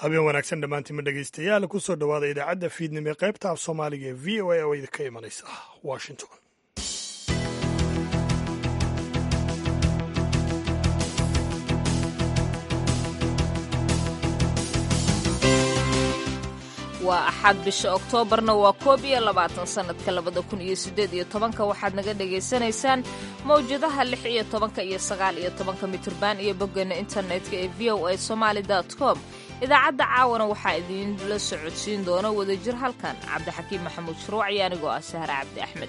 habeen wanaagsan dhammaantiinma dhegaystayaal ku soo dhowaada idaacadda fiidnimo ee qaybta af soomaaliga ee v o a oo idinka imanaysa washington waa axad bisha oktoobarna waa koob iyo labaatan sannadka labada kun iyo siddeed iyo tobanka waxaad naga dhagaysanaysaan mawjadaha lix iyo tobanka iyo sagaal iyo tobanka mitirban iyo boggeena internetka ee v o a somaali com idaacadda caawana waxaa idiinla socodsiin doona wadajir halkan cabdixakiim maxamuud shuruuc iyo anigoo ah sahre cabdi axmed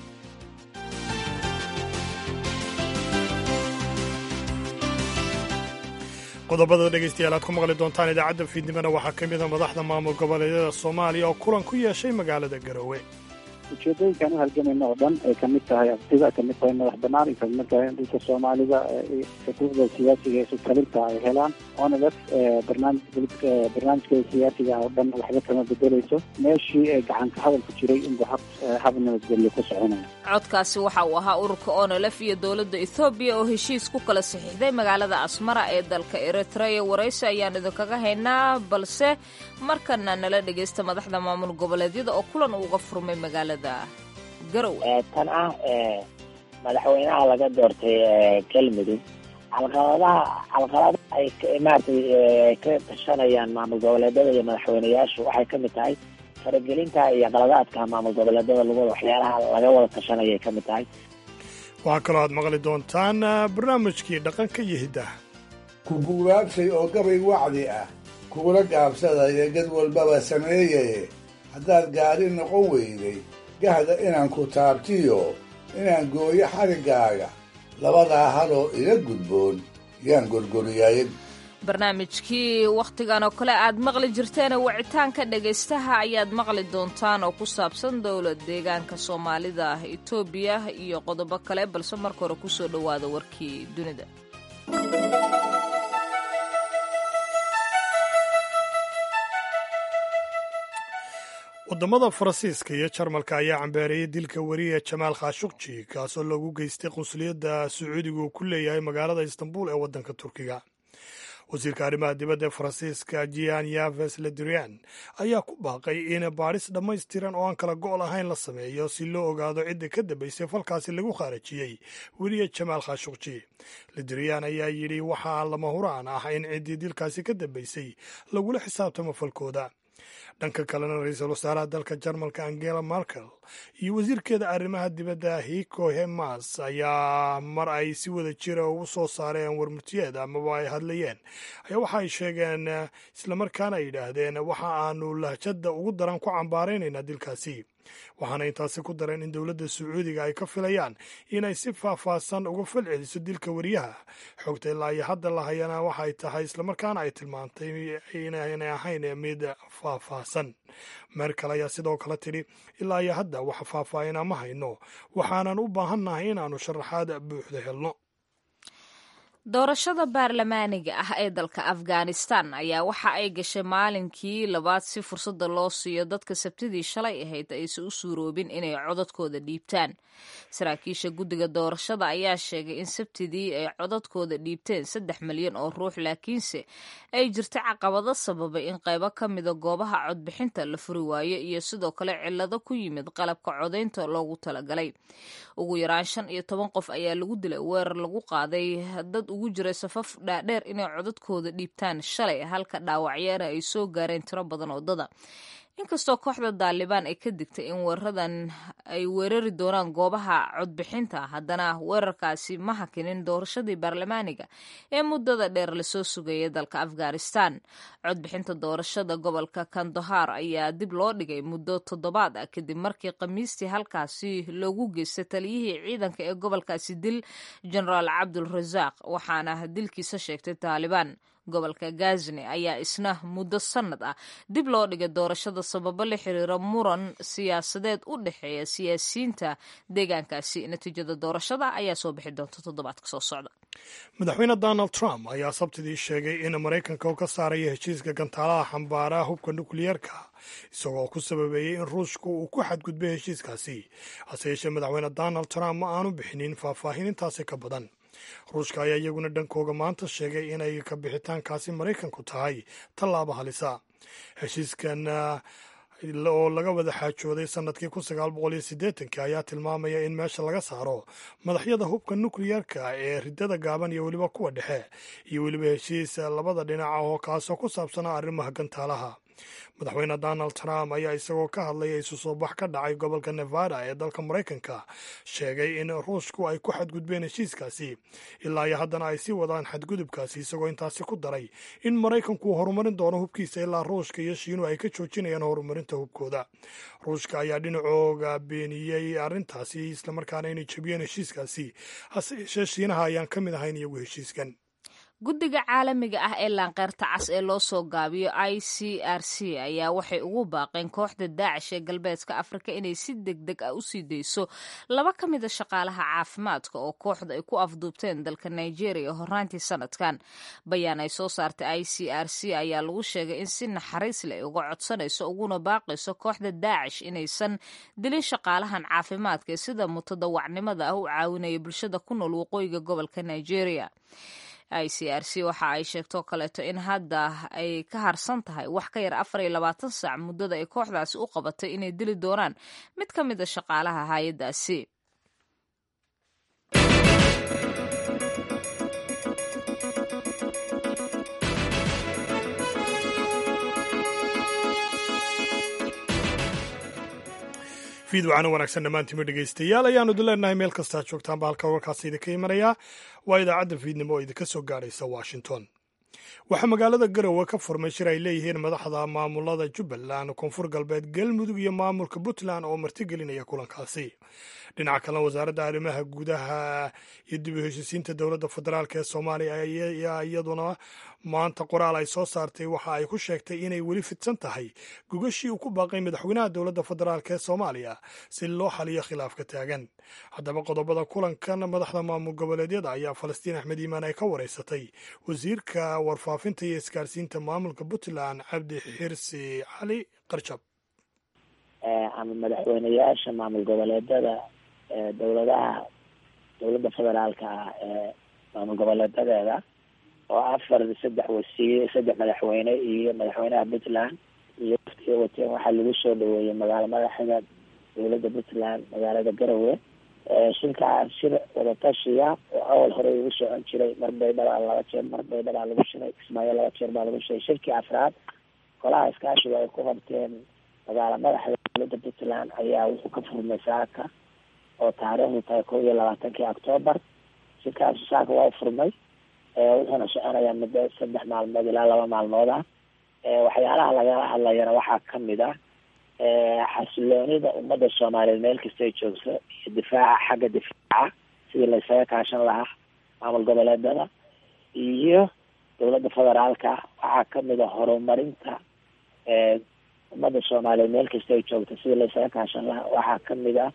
qodobada dhegaystayaal aad ku maqli doontaan idaacadda fiidnimona waxaa ka mid a madaxda maamul goboleedyada soomaaliya oo kulan ku yeeshay magaalada garowe ujeedooyinkaan u halgamayna oo dhan ay kamid tahay abtida kamid tahay madax banaan ay kamid tahay in dhulka soomaalida xuquuqda siyaasiga ee sutalinta ay helaan onalef barnaamij barnaamijkeeda siyaasiga oo dhan waxba kama bedeleyso meeshii ee gacanka hadalku jiray inbuu hab hab nabadgelyo ku soconaya codkaasi waxa uu ahaa ururka onolef iyo dowladda ethoobiya oo heshiis ku kala saxiixday magaalada asmara ee dalka eritrea waraysi ayaan idinkaga haynaa balse markana nala dhegaysta madaxda maamul goboleedyada oo kulan uga furmay magaalada tan ah madaxweynaha laga doortay galmudug calqaladaha calqalada ay maratay ka tashanayaan maamul goboleedyada iyo madaxweyneyaashu waxay kamid tahay faragelinta iyo qaladaadka maamul goboleedyada lagu waxyaalaha laga wada tashanaya ay kamid tahay waxaa kaloo aad maqli doontaan barnaamijkii dhaqanka iyo hiddaha ku guubaabshay oo gabay wacdi ah kugula gaabsadaya gad walbaba sameeyaye haddaad gaadhi noqon weyday gahda inaan ku taabtiyo inaan gooyo xariggaaga labadaa haloo ila gudboon yaan gorgoriyayn barnaamijkii wakhtigan oo kale aad maqli jirteena wicitaanka dhegaystaha ayaad maqli doontaan oo ku saabsan dowlad deegaanka soomaalida etoobiya iyo qodobo kale balse marka hore kusoo dhowaada warkii dunida waddamada faransiiska iyo jarmalka ayaa cambeereeyay dilka weriye jamaal khashukji kaasoo loogu geystay qunsuliyadda sacuudiga uu ku leeyahay magaalada istanbul ee waddanka turkiga wasiirka arrimaha dibadda ee faransiiska jian yaves ledrian ayaa ku baaqay in baadhis dhammaystiran oo aan kala go' lahayn la sameeyo si loo ogaado cidda ka dambaysay falkaasi lagu khaarajiyey weriye jamaal khashukji ledrian ayaa yidhi waxaa lama huraan ah in ciddii dilkaasi ka dambaysay lagula xisaabtamo falkooda dhanka kalena ra-iisul wasaaraha dalka jarmalka angela merkel iyo wasiirkeeda arrimaha dibadda hiko hemas ayaa mar ay si wada jira ugu soo saareen warmurtiyeed amaba ay hadlayeen ayaa waxa ay sheegeen islamarkaana ay yidhaahdeen waxa aanu lahjadda ugu daran ku cambaaraynaynaa dilkaasi waxaana intaasi ku dareen in dowladda sacuudiga ay ka filayaan inay si faahfaahsan uga falceliso dilka weriyaha xogta ilaa iyo hadda la hayana waxay tahay islamarkaana ay tilmaantay inaynay ahayn mid faahfaahsan merkel ayaa sidoo kale tidhi ilaa iyo hadda wax faahfaahina ma hayno waxaanan u baahannahay inaannu sharaxaad buuxda helno doorashada baarlamaaniga ah ee dalka afghanistan ayaa waxa ay gashay maalinkii labaad si fursadda loo siiyo dadka sabtidii shalay ahayd aysan u suuroobin inay codadkooda dhiibtaan saraakiisha guddiga doorashada ayaa sheegay in sabtidii ay codadkooda dhiibteen saddex milyan oo ruux laakiinse ay jirta caqabado sababay in qaybo ka mida goobaha codbixinta la furi waayo iyo sidoo kale cillado ku yimid qalabka codaynta loogu talagalay ugu yaraan shan iyo toban qof ayaa lagu dilay weerar lagu qaaday dad ugu jiray safaf dhaadheer inay codadkooda dhiibtaan shalay halka dhaawacyeena ay soo gaareen tiro badan wadada inkastoo kooxda daalibaan ay ka digtay in weeraradan ay weerari doonaan goobaha codbixinta haddana weerarkaasi ma hakinin doorashadii baarlamaaniga ee muddada dheer lasoo sugayay dalka afghanistan codbixinta doorashada gobolka kandahar ayaa dib loo dhigay muddo toddobaad ah kadib markii khamiistii halkaasi loogu geystay taliyihii ciidanka ee gobolkaasi dil genaraal cabdul rasaaq waxaana dilkiisa sheegtay taalibaan gobolka gazni ayaa isna muddo sannad ah dib loo dhigay doorashada sababo la xiriira muran siyaasadeed u dhexeeya siyaasiyiinta deegaankaasi natiijada doorashada ayaa soo bixi doonta toddobaadka soo socda madaxweyne donald trump ayaa sabtidii sheegay in maraykanka uu ka saaraya heshiiska gantaalaha xambaara hubka nukliyeerka isagoo ku sababeeyey in ruushku uu ku xadgudbay heshiiskaasi hase yeeshee madaxweyne donald trump ma aanu bixinin faahfaahin intaasi ka badan ruushka ayaa iyaguna dhankooga maanta sheegay inay ka bixitaankaasi maraykanku tahay tallaabo halisa heshiiskan oo laga wada xaajooday sanadkii kun sagaal boqol iyo siddeetankii ayaa tilmaamaya in meesha laga saaro madaxyada hubka nukliyeerka ee riddada gaaban iyo weliba kuwa dhexe iyo weliba heshiis labada dhinaca oo kaasoo ku saabsanaa arrimaha gantaalaha madaxweyne donald trump ayaa isagoo ka hadlaya isu soo bax ka dhacay gobolka nevada ee dalka maraykanka sheegay in ruushku ay ku xadgudbeen heshiiskaasi ilaa iyo haddana ay sii wadaan xadgudubkaasi isagoo intaasi ku daray in maraykanku horumarin doono hubkiisa ilaa ruushka iyo shiinu ay ka joojinayaan horumarinta hubkooda ruushka ayaa dhinacooga beeniyey arrintaasi islamarkaana inay jebiyeen heshiiskaasi hase yeeshee shiinaha ayaan ka mid ahayn iyagu heshiiskan guddiga caalamiga ah ee laanqeyrta cas ee loo soo gaabiyo i c r c ayaa waxay ugu baaqeen kooxda daacish ee galbeedka afrika inay si deg deg ah u sii dayso laba ka mida shaqaalaha caafimaadka oo kooxda ay ku afduubteen dalka nigeria horaantii sanadkan bayaan ay soo saartay i c r c ayaa lagu sheegay in si naxariis leh uga codsanayso uguna baaqayso kooxda daacish inaysan dilin shaqaalahan caafimaadka ee sida mutadawacnimada ah u caawinaya bulshada ku nool waqooyiga gobolka nigeria i c r c waxa ay sheegtoo kaleeto in hadda ay ka harsan tahay wax ka yar afar iyo labaatan saac muddada ay kooxdaasi u qabatay inay dili doonaan mid ka mid a shaqaalaha hay-addaasi fiidwacana wanaagsan dhammaantiima dhegaystayaal ayaanu idin leenahay meel kastaa joogtaanba halka warkaasi idinka imanayaa waa idaacadda fiidnimo oo idinka soo gaadhaysa washington waxaa magaalada garowe ka furmay shir ay leeyihiin madaxda maamulada jubbaland koonfur galbeed galmudug iyo maamulka puntland oo martigelinaya kulankaasi dhinaca kalena wasaaradda arrimaha gudaha iyo dib u heshisiinta dowladda federaalk ee soomaaliya ayaa iyaduna maanta qoraal ay soo saartay waxa ay ku sheegtay inay weli fidsan tahay gogashii uu ku baaqay madaxweynaha dowladda federaalk ee soomaaliya si loo xaliyo khilaafka taagan haddaba qodobada kulankan madaxda maamul goboleedyada ayaa falastiin axmed iimaan ay ka wareysatay wasiirka warfaafinta iyo isgaarsiinta maamulka puntland cabdi xirsi cali qarjab ama madaxweyneyaasha maamul goboleedada dowladaha dowladda federaalka ah ee maamul goboleedadeeda oo afar saddex wasiir saddex madaxweyne iyo madaxweynaha puntland iyo waftiga wateen waxaa lagu soo dhaweeyey magaalo madaxda dowladda puntland magaalada garowe shirkaa shir wadatashiya oo awal hore ugu socon jiray mar baydhabaa laba jeer mar baydhabaa lagu shiray kismaayo laba jeer baa lagu shiray shirkii afraad golaha iskaashiga ay ku qabteen magaalo madaxda dowladda puntland ayaa wuxuu ka furmay saaka oo taariikhdu tahay kow iyo labaatankii octoobar shirkaasi saaka waa furmay wuxuuna soconayaa muddo saddex maalmood ilaa laba maalmood ah waxyaalaha lagala hadlayana waxaa kamid ah xasiloonida ummadda soomaaliyeed meel kastay joogto iyo difaaca xagga difaaca sidii laysaga kaashan lahaa maamul goboleedada iyo dowladda federaalka waxaa kamid a horumarinta ummadda soomaaliyeed meel kasta ay joogto sidii laysaga kaashan lahaa waxaa kamid ah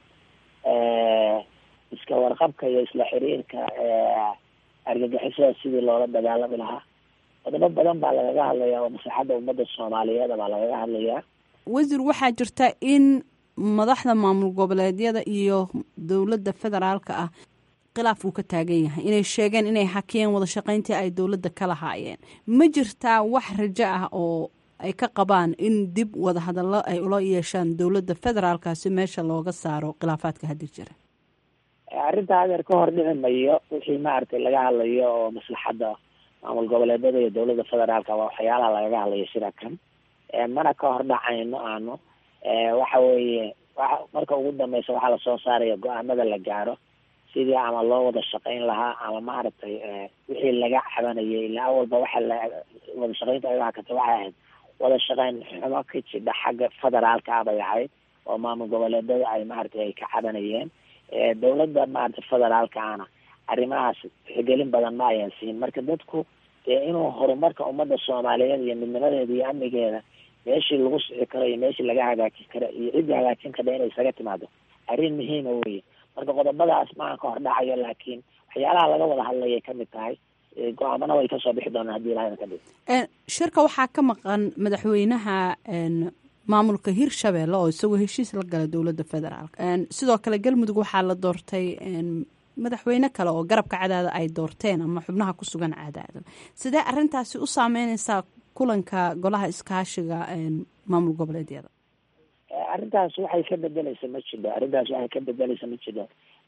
iska warqabka iyo isla xiriirka argagixisada sidii loola dagaalami lahaa qodobo badan baa lagaga hadlayaa oo maslaxadda ummadda soomaaliyeed baa lagaga hadlayaa wasiir waxaa jirta in madaxda maamul goboleedyada iyo dowladda federaalka ah khilaaf uu ka taagan yahay inay sheegeen inay hakiyeen wada shaqayntii ay dowladda ka lahaayeen ma jirtaa wax rajo ah oo ay ka qabaan in dib wada hadallo ay ula yeeshaan dowladda federaalka si meesha looga saaro khilaafaadka haddi jira arrinta adeer ka hor dhici mayo wixii maaragtay laga hadlayo oo maslaxadda maamul goboleedada iyo dowladda federaalka waa waxyaalaha lagaga hadlayo shirakan mana ka hor dhacayno aanu waxa weeye wa marka ugu dambeysa waxaa lasoo saaraya go-aanada la gaaro sidii ama loo wada shaqayn lahaa ama maaragtay wixii laga cabanayay ilaa awalba waxa la wada shaqaynta aga hakata waxay ahayd wada shaqayn xumo ka jidha xagga federaalka ah bay ahayd oo maamul goboleedada ay maaragtay ay ka cabanayeen dowladda maaragtay federaalka ana arrimahaas tixgelin badan ma ayan siin marka dadku dee inuu horumarka ummadda soomaaliyeed iyo midnimadeeda iyo amnigeeda meeshii lagu sixi karo iyo meeshii laga hagaajin karo iyo ciddii hagaajin karta inay isaga timaado arrin muhiima weye marka qodobadaas maaha ka hor dhacayo laakiin waxyaalaha laga wada hadlayay kamid tahay go-aamana way kasoo bixi doonaan hadii ilahayna ka dhig shirka waxaa ka maqan madaxweynaha maamulka hirshabeelle oo isagoo heshiis la gala dowladda federaalk sidoo kale galmudug waxaa la doortay madaxweyne kale oo garabka cadaado ay doorteen ama xubnaha ku sugan cadaado sidee arintaasi u saameyneysaa kulanka golaha iskaashiga maamul goboleedyada arrintaas waxay ka bedeleysa ma jiro arrintaas waxay ka bedeleysa ma jiro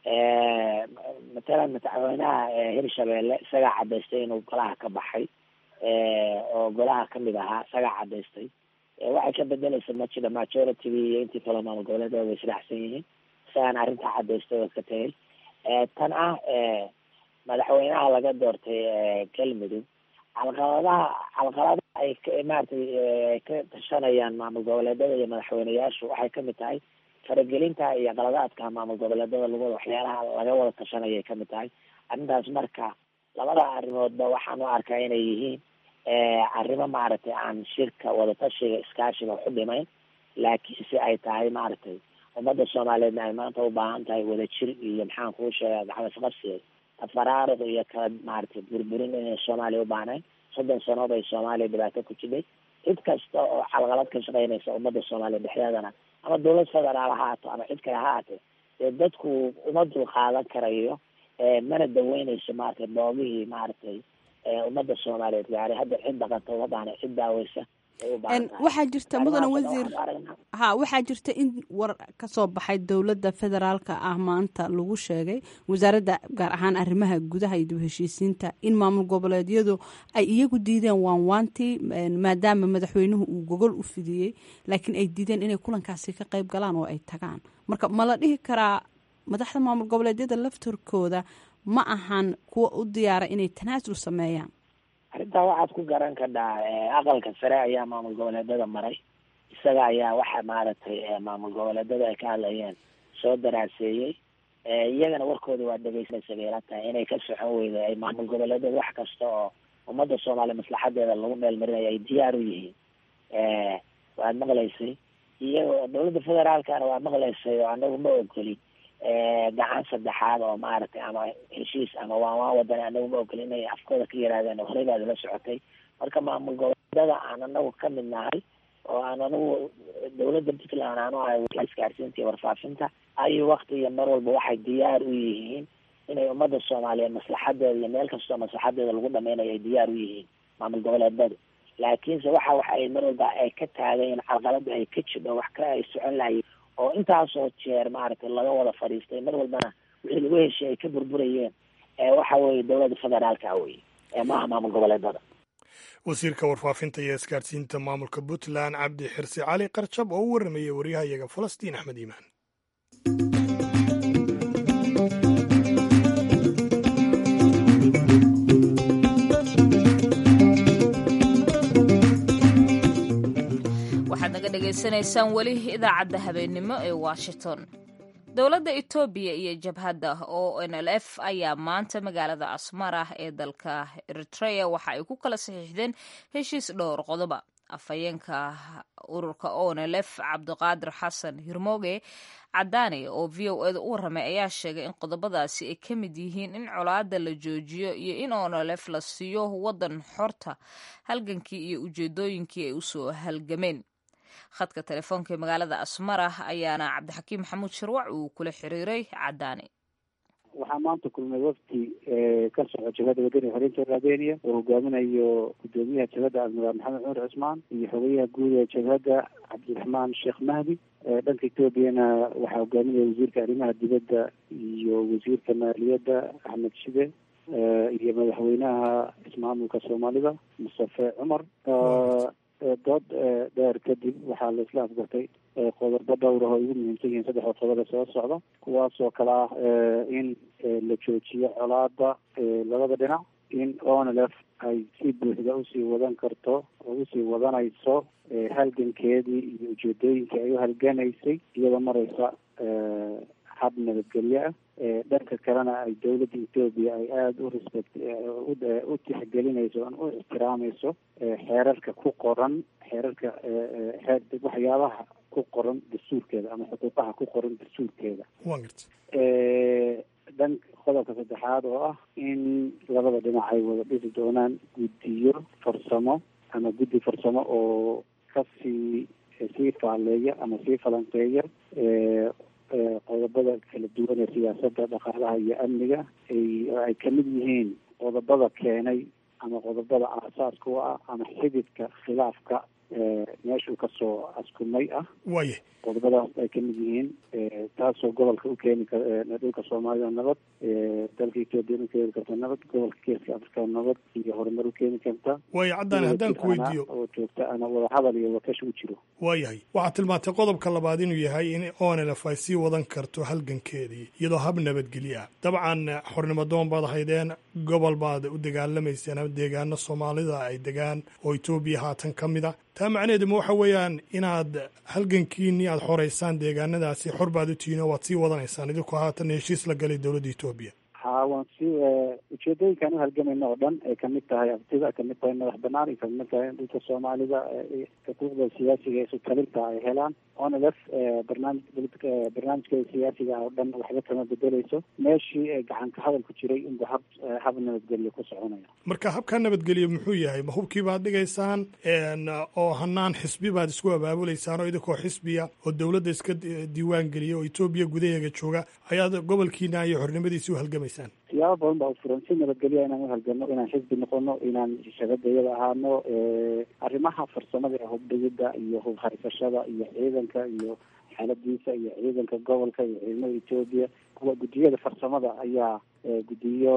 matalan madaxweynaha hirshabeelle isagaa cadaystay inuu golaha ka baxay oo golaha kamid ahaa isagaa cadaystay waxay ka bedeleysa ma jiro majority-gi iyo intii kale maamul goboleedyada way israacsan yihiin isagaana arrintaa cadaystay oo ka tegay tan ah madaxweynaha laga doortay galmudug calqaladaha calqaladaha ay maratay ka tashanayaan maamul goboleedyada iyo madaxweyneyaashu waxay kamid tahay faragelinta iyo qaladaadka maamul goboleedyada lagu wada waxyaalaha laga wada tashanayay kamid tahay arrintaas marka labada arrimoodba waxaan u arkaa inay yihiin arrimo maaragtay aan shirka wadatashiga iskaashiga waxu dhimayn laakiinse ay tahay maaragtay ummadda soomaaliyeedna ay maanta u baahan tahay wadajir iyo maxaan kuu sheegaa gacmasqabsiga tafaraaruq iyo kala maaragtay burburin inay soomaaliya u baahnayn soddon sanood ay soomaaliya dhibaato ku jidhay cid kasta oo calqalad ka shaqeynaysa ummadda soomaaliya dhexdeedana ama dawlad federaal ha haato ama cid kale ha haatee dee dadku uma dul qaadan karayo mana daweyneyso maaragtay boogihii maaragtay ummadda soomaaliyeed gaaray hadda cid dhaqanta uma baahna cid daaweysa waxaa jirta mudane wasiir ha waxaa jirta in war kasoo baxay dowladda federaalka ah maanta lagu sheegay wasaaradda gaar ahaan arrimaha gudaha iyo dib heshiisiinta in maamul goboleedyadu ay iyagu diideen waanwaantii maadaama madaxweynuhu uu gogol u fidiyey laakiin ay diideen inay kulankaasi ka qayb galaan oo ay tagaan marka ma la dhihi karaa madaxda maamul goboleedyada laftarkooda ma ahan kuwa u diyaara inay tanaasul sameeyaan arrintaa waxaad ku garan kadhaa aqalka sare ayaa maamul goboleedyada maray isaga ayaa waxa maaragtay maamul goboleedyada ay ka hadlayeen soo daraaseeyey iyagana warkooda waa dhegeysanaysa bay ila tahay inay ka socon weyda ay maamul goboleedyada wax kasta oo ummadda soomaaliya maslaxadeeda lagu meel marinayo ay diyaar u yihiin waad maqlaysay iyagoo dawladda federaalkana waa maqlaysay oo anagu ma ogolin gacan saddexaad oo maaragtay ama heshiis ama waan waan wadan anagu ma ogolin inay afkooda ka yihaahdeen horey baad ula socotay marka maamul goboleedyada aan anagu kamid nahay oo aan anagu dawladda puntland aanu ahay isgaarsiinta iyo warfaafinta ayu wakti iyo mar walba waxay diyaar u yihiin inay ummadda soomaaliyeed maslaxadeeda iyo meel kastoo maslaxadeeda lagu dhameynayo ay diyaar u yihiin maamul goboleedyadu laakiinse waxa waxa ay mar walba ay ka taagayeen calqalada ay ka jidho wax ka ay socon lahayen oo intaasoo jeer maaragtay laga wada fadhiistay mar walbana wixii lagu heshiy ay ka burburayeen waxa weeye dowladda federaalka weye maaha maamul goboleedada wasiirka warfaafinta iyo isgaarsiinta maamulka puntland cabdi xirsi cali qarjab oo u warramayay waryahayaga falastiin axmed iimaan waxaad naga dhegaysanaysaan weli idaacadda habeennimo ee washington dowladda etoobiya iyo jabhadda o n l f ayaa maanta magaalada asmara ee dalka eritrea waxa ay ku kala saxiixdeen heshiis dhowr qodoba afhayeenka ururka o n l f cabdiqaadir xasan hirmooge cadaane oo v o eda u warramay ayaa sheegay in qodobadaasi ay ka mid yihiin in colaada la joojiyo iyo in o n l f la siiyo waddan xorta halgankii iyo ujeedooyinkii ay usoo halgameen khadka telefoonka ee magaalada asmara ayaana cabdixakiim maxamuud sharwac uu kula xiriiray cadaane waxaa maanta kulmay wafdi ka soco jabhadda wadani xoreynta albania oo hogaaminayo gudoomiyaha jabhadda admiraal maxamed cumar cusmaan iyo xogeyaha guud ee jabhadda cabdiraxmaan sheekh mahdi dhanka etoobiyana waxaa hogaaminaya wasiirka arrimaha dibadda iyo wasiirka maaliyadda axmed shide iyo madaxweynaha ismaamulka soomaalida mustafe cumar dood dheer kadib waxaa la isla afgartay qodobo dhowr ah oo ugu muhiimsan yihiin saddexda qodob ee soo socda kuwaasoo kale ah in la joojiyo colaada labada dhinac in onlf ay si buuxda usii wadan karto oo usii wadanayso halgankeedii iyo ujeedooyinkii ay u halganaysay iyadoo mareysa hab nabadgelyo ah dhanka kalena ay dowladda etoobiya ay aada u respect u tixgelinayso u ixtiraamayso xeerarka ku qoran xeerarka waxyaabaha ku qoran dastuurkeeda ama xuquuqaha ku qoran dastuurkeeda dhan qodobka saddexaad oo ah in labada dhinac ay wada dhisi doonaan guddiyo farsamo ama guddi farsamo oo kasii sii faaleeya ama sii falanqeeya qodobada kala duwan ee siyaasadda dhaqaalaha iyo amniga ay ay kamid yihiin qodobada keenay ama qodobada aasaaska u ah ama xididka khilaafka meeshuu kasoo askumay ah waye qodobadaas ay kamid yihiin taasoo gobolka u keeni kar dhulka soomaalida nabad dalka etoobiya u keeni karta nabad gobolka geeska afrika nabad iyo horumar u keeni karta waayo caddaan haddaan ku weydiiyo oo joogta ana wadahadal iyo wakash u jiro waayahay waxaad tilmaantay qodobka labaad inuu yahay in onelf ay sii wadan karto halgankeedii iyadoo hab nabadgelyo ah dabcan xornimo doon baad haydeen gobol baad u dagaalamayseen ama deegaano soomaalida ay degaan oo etoobiya haatan ka mid a taa macnaheedu ma waxa weeyaan inaad halgankiinii aad xoreysaan deegaanadaasi xor baad u tihiin oo waad sii wadanaysaan idinkoo haatan heshiis la galay dowladda etoobiya ha waan si ujeedooyinkaan u halgamayna oo dhan ay kamid tahay abtida kamid tahay madax banaan ay kamid tahay in dhulka soomaalida xuquuqda siyaasiga ee sutalinta ay helaan onlf barnaamij barnaamijkeeda siyaasiga oo dhan waxba kama bedeleyso meeshii gacan ka hadal ku jiray inbu hab hab nabadgelyo ku soconaya marka habkaa nabadgelyo muxuu yahay ma hubkii baad dhigaysaan oo hanaan xisbi baad isku abaabuleysaan oo idinkoo xisbiya oo dowladda iska diiwaan geliya oo etoobiya gudaheega jooga ayaad gobolkiina iyo xornimadiisi u halgamaysaan siyaabo badan baa u furan si nabadgelya inaan uhalgano inaan xisbi noqono inaan shabadayada ahaano arrimaha farsamada ee hubdhigida iyo hub haysashada iyo ciidanka iyo xaaladiisa iyo ciidanka gobolka iyo ciidamada etoobiya kuwa guddiyada farsamada ayaa guddiyo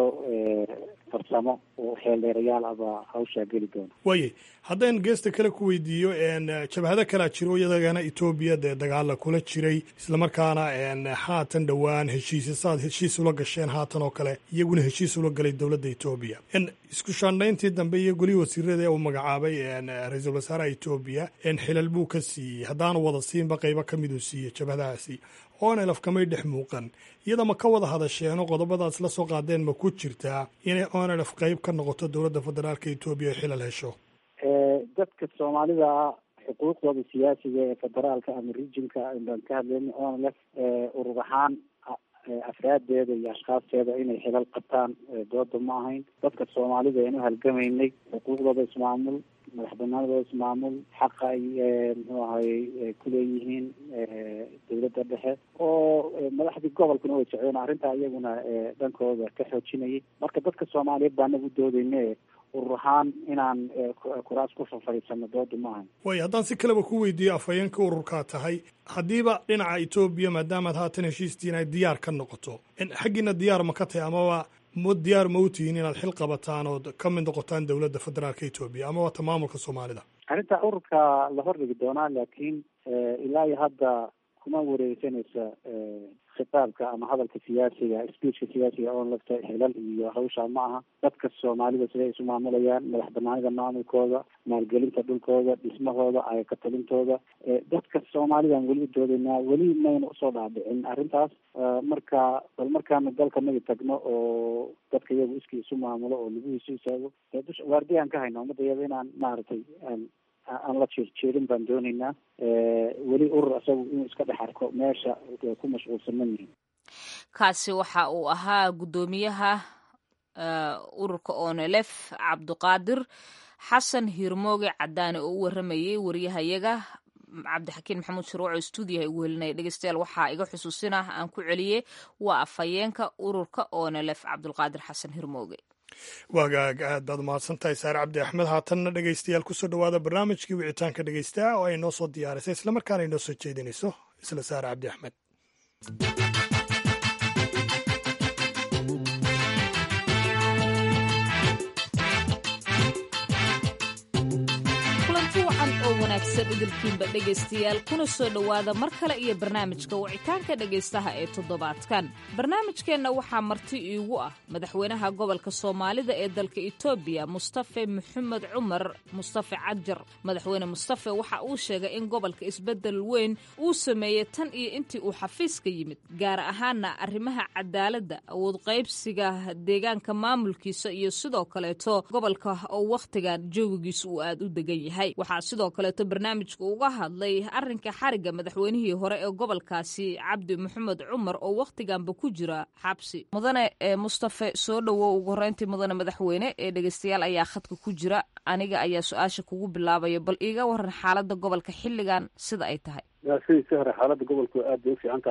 farsamo oo xeeldheerayaal abaa hawshaa geli doona waayay haddaan geesta kale ku weydiiyo jabhado kalaa jiro iyadagana etoobiya dee dagaala kula jiray islamarkaana haatan dhowaan heshiisya saaad heshiis ula gasheen haatan oo kale iyaguna heshiis ula galay dowladda etoobiya isku shaandhayntii dambe iyo golihii wasiirada ee uu magacaabay ra-iisul wasaaraha etoobiya xilal buu ka siiyey haddaanu wada siinba qaybo ka miduu siiyey jabhadahaasi onelf kamay dhex muuqan iyada ma ka wada hadasheen oo qodobadaas la soo qaadeen ma ku jirtaa inay onelf qayb ka noqoto dowladda federaalka etoobiya oo xilal hesho dadka soomaalida xuquuqdooda siyaasiga ee federaalka ama regionka baan ka hadlayna onelf urur ahaan afraadeeda iyo ashkhaasteeda inay xilal qabtaan dooda ma ahayn dadka soomaalida aynu halgamaynay xuquuqdooda ismaamul madax banaanadooda ismaamul xaqa ay muxuu ahay kuleeyihiin dowladda dhexe oo madaxdii gobolkuna way socdeen arrintaa iyaguna dhankooda ka xoojinayay marka dadka soomaaliyeed baa nagu doodayne urur ahaan inaan kuraas ku fafadhiisano dooda ma ahayn waayo haddaan si kaleba ku weydiiyo afhayeenka ururkaa tahay haddiiba dhinaca etoobiya maadaamaad haatan heshiistiin ay diyaar ka noqoto xaggiina diyaar ma ka tahay amaba ma diyaar ma u tihiin inaad xil qabataan ood ka mid noqotaan dowladda federaalka etoobiya amaba ta maamulka soomaalida arrinta ururka la hordhigi doonaa laakiin ilaa iyo hadda kuma wareegsanaysa khitaabka ama hadalka siyaasiga speechka siyaasiga oon lafta xilal iyo hawshaa ma aha dadka soomaalida siday isu maamulayaan madax banaanida maamulkooda maalgelinta dhulkooda dhismahooda ayaka talintooda dadka soomaalidan weli u doodaynaa weli mayna usoo dhaadhicin arrintaas marka bal markaanu dalka naga tagno oo dadka iyagu iskii isu maamulo oo laguhiisu istaago dusha waardiyaan ka hayna ummadda iyada inaan maaragtay aan la jeerjeerin baan doonaynaa weli urur isagu inuu iska dhex arko meesha ku mashquulsan ma yihin kaasi waxa uu ahaa guddoomiyaha ururka onelef cabdiqaadir xasan hiirmooge cadaane oo u waramayey wariyahayaga cabdixakiin maxamuud shuruuco stuudiyaha igu helinaya dhegeystayaal waxaa iga xusuusinah aan ku celiyey waa afhayeenka ururka onelef cabdulqaadir xasan hirmooge waagaag aad baad umahadsantahay saare cabdi axmed haatanna dhegeystayaal kusoo dhowaada barnaamijkii wicitaanka dhegeystaa oo ay noo soo diyaarisay islamarkaana ay noo soo jeedinayso isla saare cabdi axmed idilkiinba dhegaystayaal kuna soo dhowaada mar kale iyo barnaamijka wicitaanka dhegaystaha ee toddobaadkan barnaamijkeenna waxaa marti iigu ah madaxweynaha gobolka soomaalida ee dalka etoobiya mustafe maxamed cumar mustafe cajar madaxweyne mustafe waxa uu sheegay in gobolka isbeddel weyn uu sameeyey tan iyo intii uu xafiiska yimid gaar ahaana arrimaha cadaaladda awood qaybsiga deegaanka maamulkiisa iyo sidoo kaleeto gobolka oo wakhtigan jawigiisa uu aad u degan yahay waxaa sidoo kaleeto barnaamijka uga hadlay arrinka xariga madaxweynihii hore ee gobolkaasi cabdi maxamed cumar oo wakhtiganba ku jira xabsi mudane mustafe soo dhowow ugu horeyntii mudane madaxweyne ee dhegeystayaal ayaa khadka ku jira aniga ayaa su-aasha kugu bilaabaya bal iiga waran xaalada gobolka xilligan sida ay tahay sidii si hore xaaladda gobolku aad bay u fiican tahay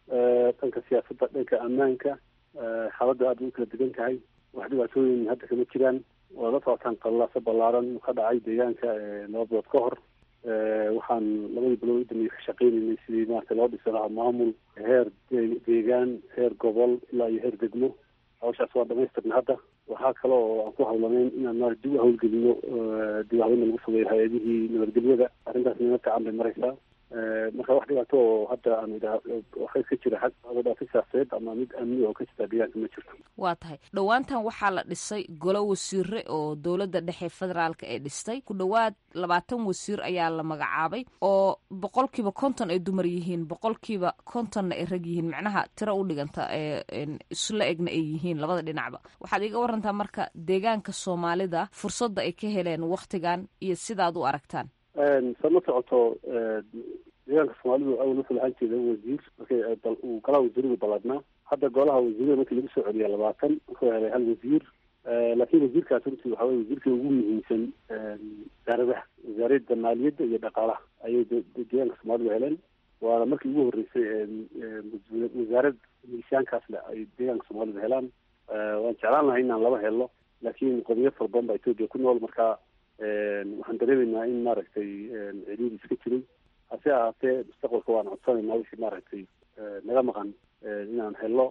dhanka siyaasadda dhanka ammaanka xaaladda aada u kala degan tahay wax dhibaatooyin hadda kama jiraan waa la socotaan qallaasa ballaaran ka dhacay deegaanka laba bilood ka hor waxaan labadii bilood u dambeeyey ka shaqeynaynay sidii maarata loo dhisi lahaa maamul heer deegaan heer gobol ilaa iyo heer degmo hawshaas waa dhamaystirna hadda waxaa kale oo aan ku hawlanayn inaan maarata dib u hawlgelino dib hawlina lagu sameeyo hay-adihii nabadgelyada arrintaas nima fiican bay maraysaa marka wax dhibaato oo hadda aan idhaa waxay ka jira xag dhibaato siyaasadeed ama mid amni oo ka jirta deegaanka ma jirto waa tahay dhowaantan waxaa la dhisay golo wasiire oo dowladda dhexe federaalka ee dhistay ku dhowaad labaatan wasiir ayaa la magacaabay oo boqolkiiba konton ay dumar yihiin boqolkiiba kontonna ay rag yihiin macnaha tiro u dhiganta ee isla egna ay yihiin labada dhinacba waxaad iga warantaa marka deegaanka soomaalida fursadda ay ka heleen wakhtigan iyo sidaad u aragtaan sa ma socoto deegaanka soomaalidu awal wuxuu lahaan jeeda wasiir markay uu golaha wasiiradu balladnaa hadda golaha wasiirada markii lagu soo celiya labaatan wuxuu helay hal wasiir laakiin wasiirkaas runtii waxa weye wasiirka ugu muhiimsan wasaaradaha wasaaradda maaliyadda iyo dhaqaalaha ayay deegaanka soomaalidu heleen waana markii ugu horreysay wasaarad miisaankaas le ay deegaanka soomaalidu helaan waan jeclaan lahay inaan laba helo laakiin qodiyad fara badan baa etoobiya ku nool marka waxaan dareemaynaa in maaragtay ciriiri iska jiray hase ahaatee mustaqbalka waan codsanaynaa wixii maaragtay naga maqan inaan helo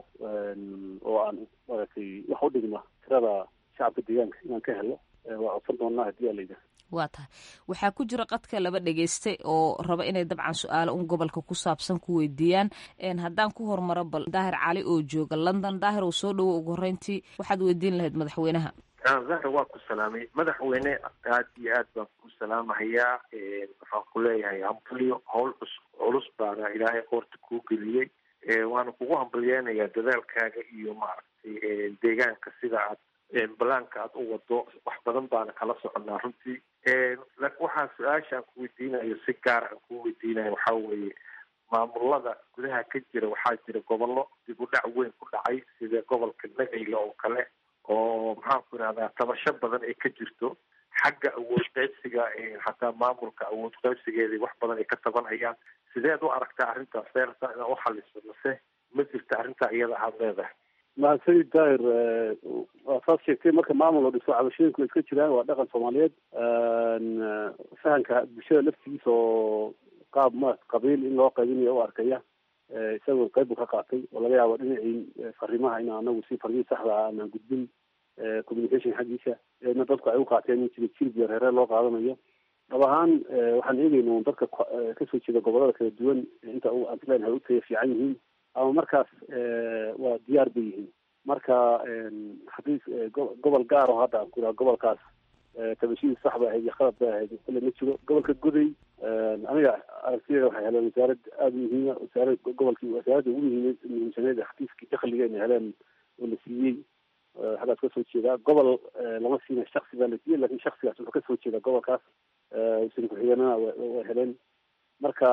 oo aan maaragtay wax u dhigma tirada shacabka deegaanka inaan ka helo waa codsan doonaa haddii aa layidhaha waa tahay waxaa ku jira qadka laba dhegeyste oo raba inay dabcan su-aalo un gobolka ku saabsan ku weydiiyaan haddaan ku hormaro bal daahir cali oo jooga london daahir oo soo dhowo ugu horreyntii waxaad weydiin lahayd madaxweynaha zahra waa ku salaamay madaxweyne aad iyo aad baan ku salaamahayaa waxaan ku leeyahay hambalyo howl culus baana ilaahay qoorta kuu geliyey waana kugu hambalyeynayaa dadaalkaaga iyo maaragtay deegaanka sida aad balaanka aad u wado wax badan baana kala soconaa runtii laakiin waxaa su-aashaan ku weydiinayo si gaar aan ku weydiinayo waxaa weeye maamulada gudaha ka jira waxaa jira gobollo dib u dhac weyn ku dhacay sida gobolka nagayla oo kale oo maxaan ku idhahdaa tabasho badan ay ka jirto xagga awood qaybsiga xataa maamulka awood qaybsigeedii wax badan ay ka tabanhayaan sideed u aragtaa arrintaas seerta inaa u xaliso mase ma jirta arrintaa iyada aad leedahay mahadsanid daahir waa saas sheegtay marka maamul oo dhiso cabashooyinku way iska jiraan waa dhaqan soomaaliyeed fahanka bulshada laftigiisa oo qaab ma qabiil in loo qaybinayo u arkaya isagoo qayb buu ka qaatay oo laga yaabo dhinacii fariimaha in anagu si farmihii saxda ah aanan gudbin communication xaggiisa eedna dadku ay u qaateen in jira jilib iyo reere loo qaadanayo dhab ahaan waxaan eegayna un dadka kasoo jeeda gobolada kala duwan inta aan leenahay u taya fiican yihiin ama markaas waa diyaar bay yihiin marka haddii gobol gaar oo hadda aan ku ihaha gobolkaas tabashidii sax bay ahayd iyo qalad bay ahayd kule ma jiro gobolka goday aniga aragtideeda waxay heleen wasaarad aada muhiima wasaarad gobolkii wasaaradda ugu muhiim muhiimsaneed xafiiskii dakhliga inay heleen oo la siiyey xaggaas kasoo jeedaa gobol lama siina shaksi baa la siiyey lakin shaksigaas wuxuu kasoo jeedaa gobolkaas wasiir ku-xigeenana way heleen marka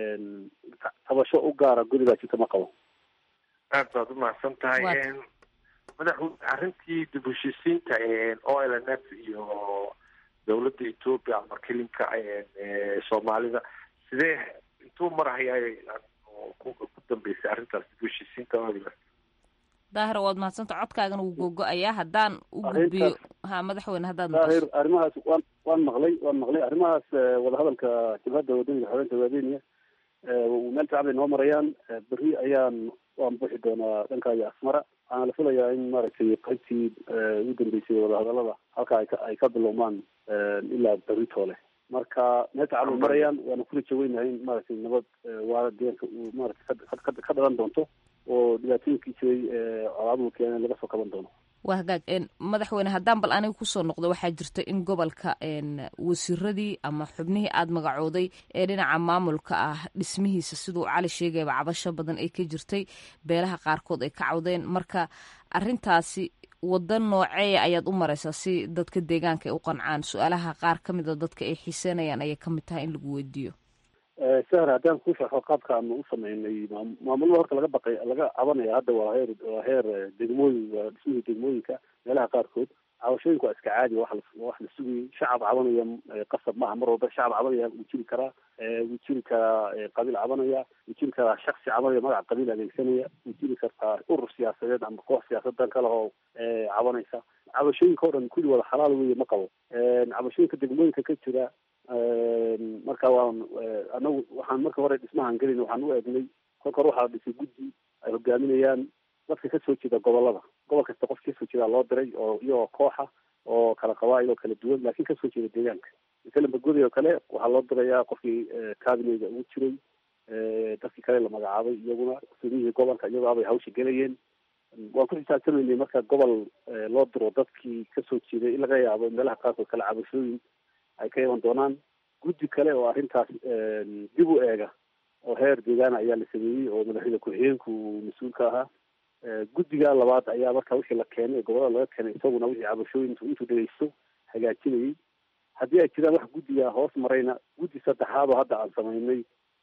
tabasho u gaara gurigaa jirta ma qabo aad baad umahadsan tahay madaxweyne arrintii dib heshiisiinta o l n f iyo dowladda ethoopia ama kelinka soomaalida sidee intuu marhayaa ku dambeysay arrintaas dib heshiisiinta o l n f daahir waad mahadsanta codkaagana wuu googo-ayaa haddaan u gudbiyo ha madaxweyne haddaad daahir arrimahaas waan waan maqlay waan maqlay arrimahaas wadahadalka jabhadda wadaniga xoreynta waadeniya meel fiican bay noo marayaan berri ayaan waan buuxi doonaa dhanka iyo asmara waxaana la filayaa in maaragtay qaybtii ugu dambeysay wadahadalada halka ay ka ay ka bilowmaan ilaa berri toole marka meel fiican bay marayaan waana kula jaweynahay in maaragtay nabad waara deegaanka uu maaragtay ka dhalan doonto oo dhibaatooyinkii jiray colaaduhu keeneen laga soo kaban doono waa hagaag madaxweyne haddaan bal aniga kusoo noqdo waxaa jirta in gobolka wasiiradii ama xubnihii aada magacooday ee dhinaca maamulka ah dhismihiisa siduu cali sheegayba cabasho badan ay ka jirtay beelaha qaarkood ay ka cawdeen marka arintaasi wada nooceeya ayaad u mareysaa si dadka deegaanka ay u qancaan su-aalaha qaar ka mida dadka ay xiiseynayaan ayay kamid tahay in lagu weydiiyo sahar haddaan ku sharxo qaabka aanu u sameynay maamulada horta laga baqay laga cabanaya hadda waa heer waa heer degmooyin waa dhismihii degmooyinka meelaha qaarkood cabashooyinku waa iska caadi wax la wax la sugayay shacab cabanaya qasab maaha mar walba shacab cabanaya wuu jiri karaa wuu jiri karaa qabiil cabanaya wuu jiri karaa shaksi cabanaya magaca qabiil adeegsanaya wuu jiri kartaa urur siyaasadeed ama koox siyaasadan kale oo cabanaysa cabashooyinka o dhan kulli wada xalaal weeye ma qabo cabashooyinka degmooyinka ka jira marka waan anagu waxaan marka hore dhismahan gelin waxaan u eegnay kolka hore waxaa dhisay guddi ay hogaaminayaan dadka kasoo jeeda gobolada gobol kasta qof kasoo jeedaa loo diray oo iyagoo kooxa oo kala qabaa'il oo kala duwan laakiin kasoo jeeda deegaanka masalan bagodi oo kale waxaa loo dirayaa qofkii cabinega ugu jiray dadkii kale la magacaabay iyaguna guddoomiyihii gobolka iyagoo abay hawsha gelayeen waan ku xisaabtamaynay marka gobol loo diro dadkii kasoo jeeday in laga yaabo meelaha qaarkood kale cabashooyin ay ka iman doonaan guddi kale oo arrintaas dib u eega oo heer deegaana ayaa la sameeyey oo madaxweyne ku-xigeenku mas-uul ka ahaa guddiga labaad ayaa marka wixii la keenay gobolada laga keenay isaguna wixii cabashooyin intuu dhegeysto hagaajinayay haddii ay jiraan wax guddiga hoos marayna guddi saddexaad oo hadda aan samaynay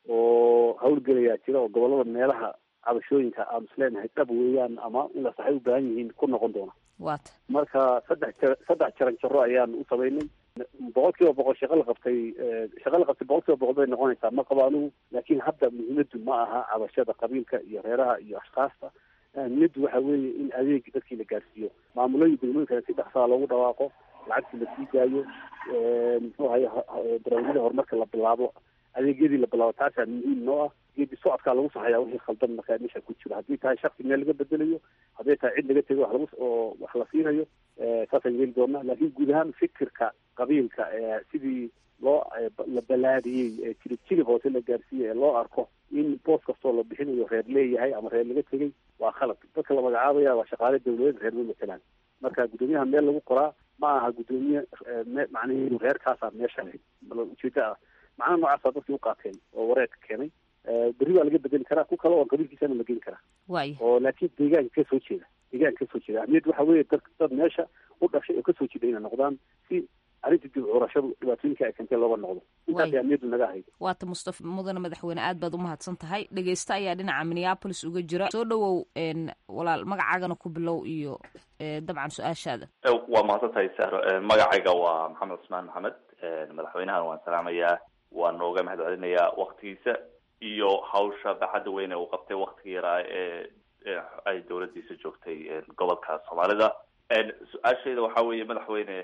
oo hawlgelayaa jira oo gobolada meelaha cabashooyinka aan isleenahay dhab weeyaan ama in la saxay u baahan yihiin ku noqon doona waata marka saddex ja saddex jaran jaro ayaan u samaynay boqol kiiba boqol shaqo la qabtay shaqo la qabtay boqol kiiba boqol bay noqonaysaa ma qabo anigu laakiin hadda muhiimadu ma aha cabashada qabiilka iyo reeraha iyo ashkaasta muhiimadu waxa weeye in adeeg dadkii la gaarsiiyo maamulooyin degmooyinka si dhaksaa loogu dhawaaqo lacagtii la sii daayo muxuu ahay barnaamijyada horumarka la bilaabo adeegyadii la bilaabo taasaa muhiim noo ah geedi socodkaa lagu saxayaa wixii khaldan markaa meesha ku jiro haddii tahay shaksi meel laga bedelayo hadday tahay cid laga tego wax lagu oo wax la siinayo saasaan yeeli doonaa laakiin guud ahaan fikirka qabiilka sidii loo la balaadiyey ee jirib jirib hoose la gaarsiiyey ee loo arko in boos kastoo la bixinayo reer leeyahay ama reer laga tegay waa khalad dadka la magacaabaya waa shaqaale dawladeed reer ma matelaan marka guddoomiyaha meel lagu qoraa ma aha guddoomiye macnaheedu reerkaasaa meesha leh ujeeda ah macnaha noocaasa dadkii u qaateen oo wareerka keenay berri baa laga bedeli karaa ku kale oo qabiilkiisana la geli karaa waaya oo laakiin deegaanka kasoo jeeda deegaanka kasoo jeeda ahmiyad waxa weeye dad dad meesha u dhashay oo kasoo jeeda inay noqdaan si arrinta dib curashadu dhibaatooyinka ay keentay looga noqdo intaas ahmiyadu naga ahayd waata mustafa mudane madaxweyne aad baad umahadsan tahay dhegeysta ayaa dhinaca minneapolis uga jira soo dhawow walaal magacaagana ku bilow iyo dabcan su-aashaada waa mahadsan tahay sahro magacayga waa maxamed cusmaan maxamed madaxweynahan waan salaamayaa waan nooga mahad celinayaa waktigiisa iyo hawsha baaxadda weyn ee uu qabtay waktiga yaraa ee ay dawladdiisa joogtay gobolka soomaalida su-aashayda waxaa weeye madaxweyne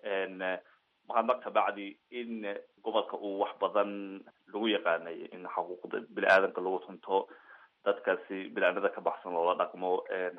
mahadnaq kabacdi in gobolka uu wax badan lagu yaqaanay in xuquuqda bini aadanka lagu tunto dadkaasi bini-aadnada ka baxsan loola dhaqmo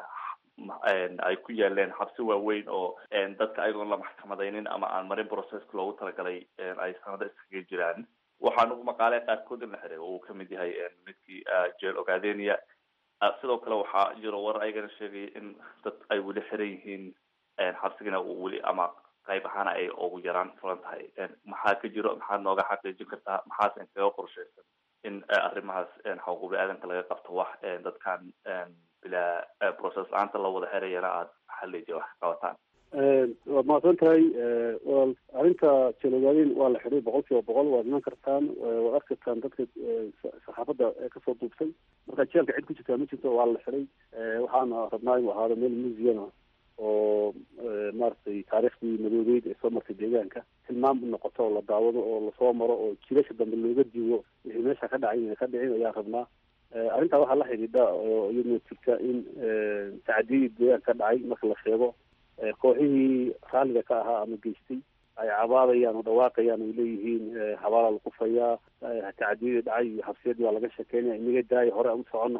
ay ku yaaleen xabsi waaweyn oo dadka ayagoon la maxkamadaynin ama aan marin processka loogu talagalay ay sanado iskaga jiraan waxaan ugu maqaalay qaarkood in la xiray oo uu kamid yahay midkii jeel ogaadenia sidoo kale waxaa jiro war ayagana sheegaya in dad ay weli xiran yihiin xabsigana uu weli ama qayb ahaana ay ugu yaraan fulan tahay maxaa ka jiro maxaad nooga xaqiijin kartaa maxaas inkaga qorshaysan in arrimahaas xuquuq bini-aadanka laga qabto wax dadkan bilaa process la-aanta la wada xirayana aada xalija wax ka qabataan waad mahadsan tahay wal arrinta jelogaaden waa la xidhay boqol kiiba boqol waad iman kartaan waad arki kartaan dadka saxaafadda kasoo duubtay marka jeelka cid ku jirtaa ma jirto waa la xidhay waxaana rabnaa inuu ahaado meel museum ah oo maaragtay taariikhdii madoobeyd ee soo martay deegaanka tilmaam u noqoto oo la daawado oo lasoo maro oo jilasha dambe looga diigo wixii meesha ka dhacay inay ka dhicin ayaan rabnaa arrintaa waxaa la xidhiidha oo iyaduna jirta in tacdiyadii deegaanka ka dhacay marka la sheego kooxihii raalliga ka ahaa ama geystay ay cabaadayaan oo dhawaaqayaan ay leeyihiin habaalaa la kufayaa tacdiyadii dhacay iyo xabsiyadii waa laga sheekeynaya inaga daaya hore aan u socono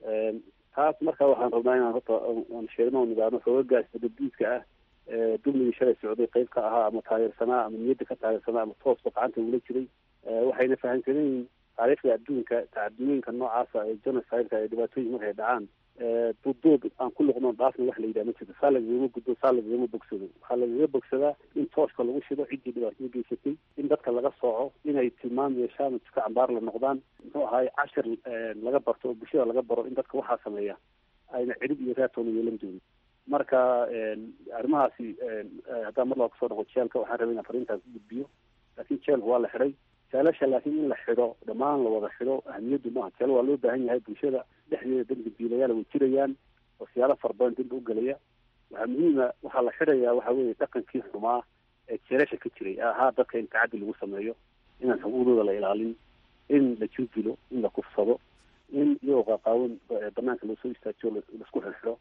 taas marka waxaan rabnaa inaan horta aan sheegno oo nidaano xoogagaas dabadiidka ah dulmigii shalay socday qayb ka ahaa ama taageersanaa ama niyadda ka taageersanaa ama toosba gacanta ugula jiray waxayna fahamsanayiin taariikhda adduunka tacadiyooyinka noocaasa ee genocide-ka ee dhibaatooyin markay dhacaan duuduub aan ku luqno dhaafna wax la yidhaha ma jirto saa lagagama gudbo saa lagagama bogsado waxaa lagaga bogsadaa in tooshka lagu shido ciddii dhibaatada geysatay in dadka laga sooco inay tilmaam yeeshaan jika cambaar la noqdaan muxuu ahaay cashir laga barto oo bulshada laga baro in dadka waxaa sameeya ayna cirib iyo raatoona yeelan doonin marka arrimahaasi haddaan mar laba kusoo noqo jeelka waxaan rabay inaan fariintaas u gudbiyo laakiin jeelku waa la xidhay jeelasha laakiin in la xidho dhammaan la wada xidho ahmiyaddu maaha jeel waa loo baahan yahay bulshada dhexdeeda dambi biilayaal way jirayaan oo siyaalo fara badan dambi u gelaya waxaa muhiima waxaa la xidhayaa waxa weeye dhaqankii xumaa ee jeelasha ka jiray ee ahaa dadka in tacaddi lagu sameeyo inaan xuquuqdooda la ilaalin in la jurdilo in la kufsado in iyagoo qaaqaawan banaanka loo soo istaajiyo laisku xirxiro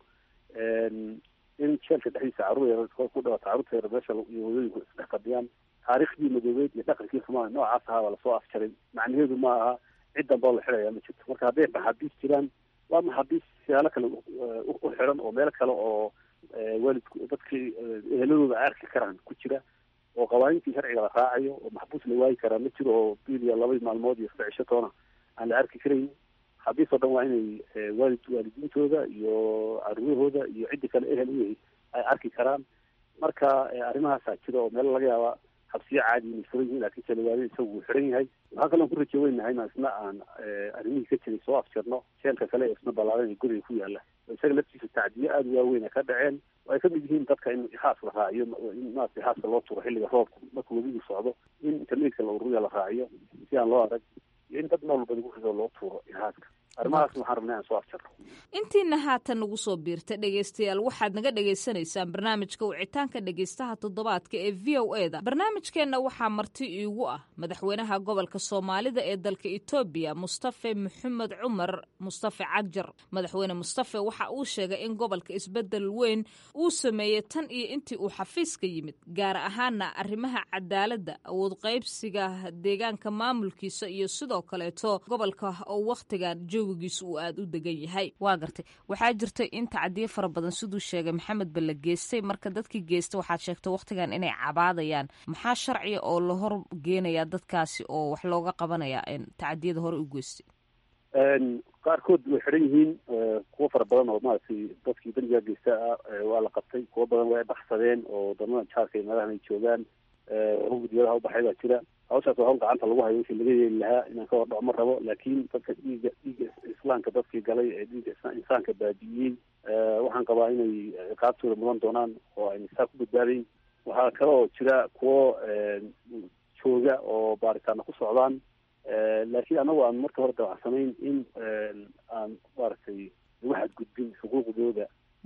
in jeelka dhexdiisa carruur yar ku dhawata carruurta yar meesha iyo hooyooyinku isdhex fadhiyaan taariikhdii madoobeed iyo dhaqankii xumaa noocaas ahaa baa lasoo afjaray macnaheedu ma aha cid danba oo la xidhaya ma jirto marka hadday maxaabiis jiraan waa maxaabiis siyaalo kale u xiran oo meel kale oo waalidku dadkii eheladooda ay arki karaan ku jira oo qawaaniintii sharciga la raacayo oo maxbuus la waayi karaa ma jiro oo bil iyo laba maalmood iyo saddex cisho toona aan la arki karayn maxaabiis oo dhan waa inay waalid waalidiintooda iyo caruurahooda iyo ciddi kale ehel u yahay ay arki karaan marka arrimahaasaa jira oo meel laga yaaba xabsiyo caadi inay furan yihiin laakiin jalawaade isagu uu xiran yahay waxaa kaloo ku rajo weynahay inaan isna aan arrimihii ka jiray soo afjarno jeelka kale ee isna ballaaran ee guriga ku yaala isaga laftiisa tacdiyo aada u waaweyn ay ka dhaceen oo ay kamid yihiin dadka in ixaas la raaciyo in maarata ixaaska loo turo xilliga roobka marka webigu socdo in internetka la ururiya la raaciyo si aan loo arag iyo in dad nool walba lagu rido loo tuuro ixaaska arrimahaas waxaan rabnay aan soo afjarno intiina haatan nagu soo biirta dhegaystayaal waxaad naga dhagaysanaysaan barnaamijka wicitaanka dhegaystaha toddobaadka ee v o e da barnaamijkeenna waxaa marti iigu ah madaxweynaha gobolka soomaalida ee dalka etoobiya mustafe maxamed cumar mustafe cagjar madaxweyne mustafe waxa uu sheegay in gobolka isbedel weyn uu sameeyey tan iyo intii uu xafiiska yimid gaar ahaana arrimaha cadaaladda awood qaybsiga deegaanka maamulkiisa iyo sidoo kaleeto gobolka oo wakhtigan joogigiisu uu aada u degan yahay waa gartay waxaa jirta in tacadiyo fara badan siduu sheegay maxamed ba la geystay marka dadkii geysta waxaad sheegtay wakhtigan inay cabaadayaan maxaa sharciga oo la hor geenayaa dadkaasi oo wax looga qabanaya tacadiyada hore u geystay qaarkood way xidhan yihiin kuwo fara badan oo maaragtay dadkii bandiga geysta ah waa la qabtay kuwo badan way baxsadeen oo wadamada jaarka iyo meelahan ay joogaan hugudiyadaha ubaxay baa jira hawshaas waa hawl gacanta lagu hayo wixii laga yeeli lahaa inaan ka hordhaco ma rabo laakiin dadka dhiiga dhiiga islaamka dadkii galay ee dhiiga insaanka baabi'iyey waxaan qabaa inay ciqaabtooda mudan doonaan oo ayna saa ku badbaadayn waxaa kale oo jira kuwo jooga oo baaritaana ku socdaan laakiin anagu aan marka hore dawacsanayn in aan maaragtay lagu xadgudbin xuquuqdooda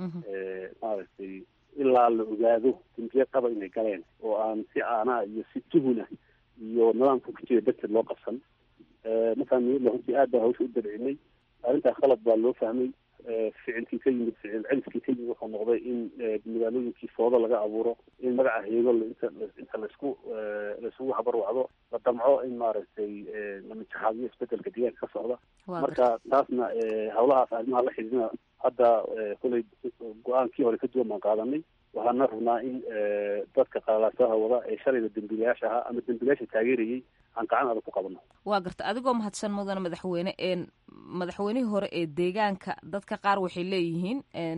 maaragtay ilaa la ogaado dembiye qaba inay galeen oo aan si aanaa iyo si tuhuna iyo nidaamka ku jira darteed loo qabsan markaan runtii aad baa hawsha u dabcinay arrintaas qalad baa loo fahmay ficilkii ka yimid ficil celiskii ka yimid wuxuu noqday in magaalooyinkii foodo laga abuuro in magaca heego inta inta laisku laisugu habarwacdo la damco in maaragtay la mijaxaadiyo isbedelka deegaanka ka socda marka taasna hawlahaas arrimaha la xidhiidna hadda kolay go-aankii hore ka duwan baan qaadanay waxaana rabnaa in dadka qalaasaha wada ee shalayda dembiilayaasha ahaa ama dembiilayaasha taageerayay aan gacan adag ku qabano waa garta adigoo mahadsan mudane madaxweyne een madaxweynihii hore ee deegaanka dadka qaar waxay leeyihiin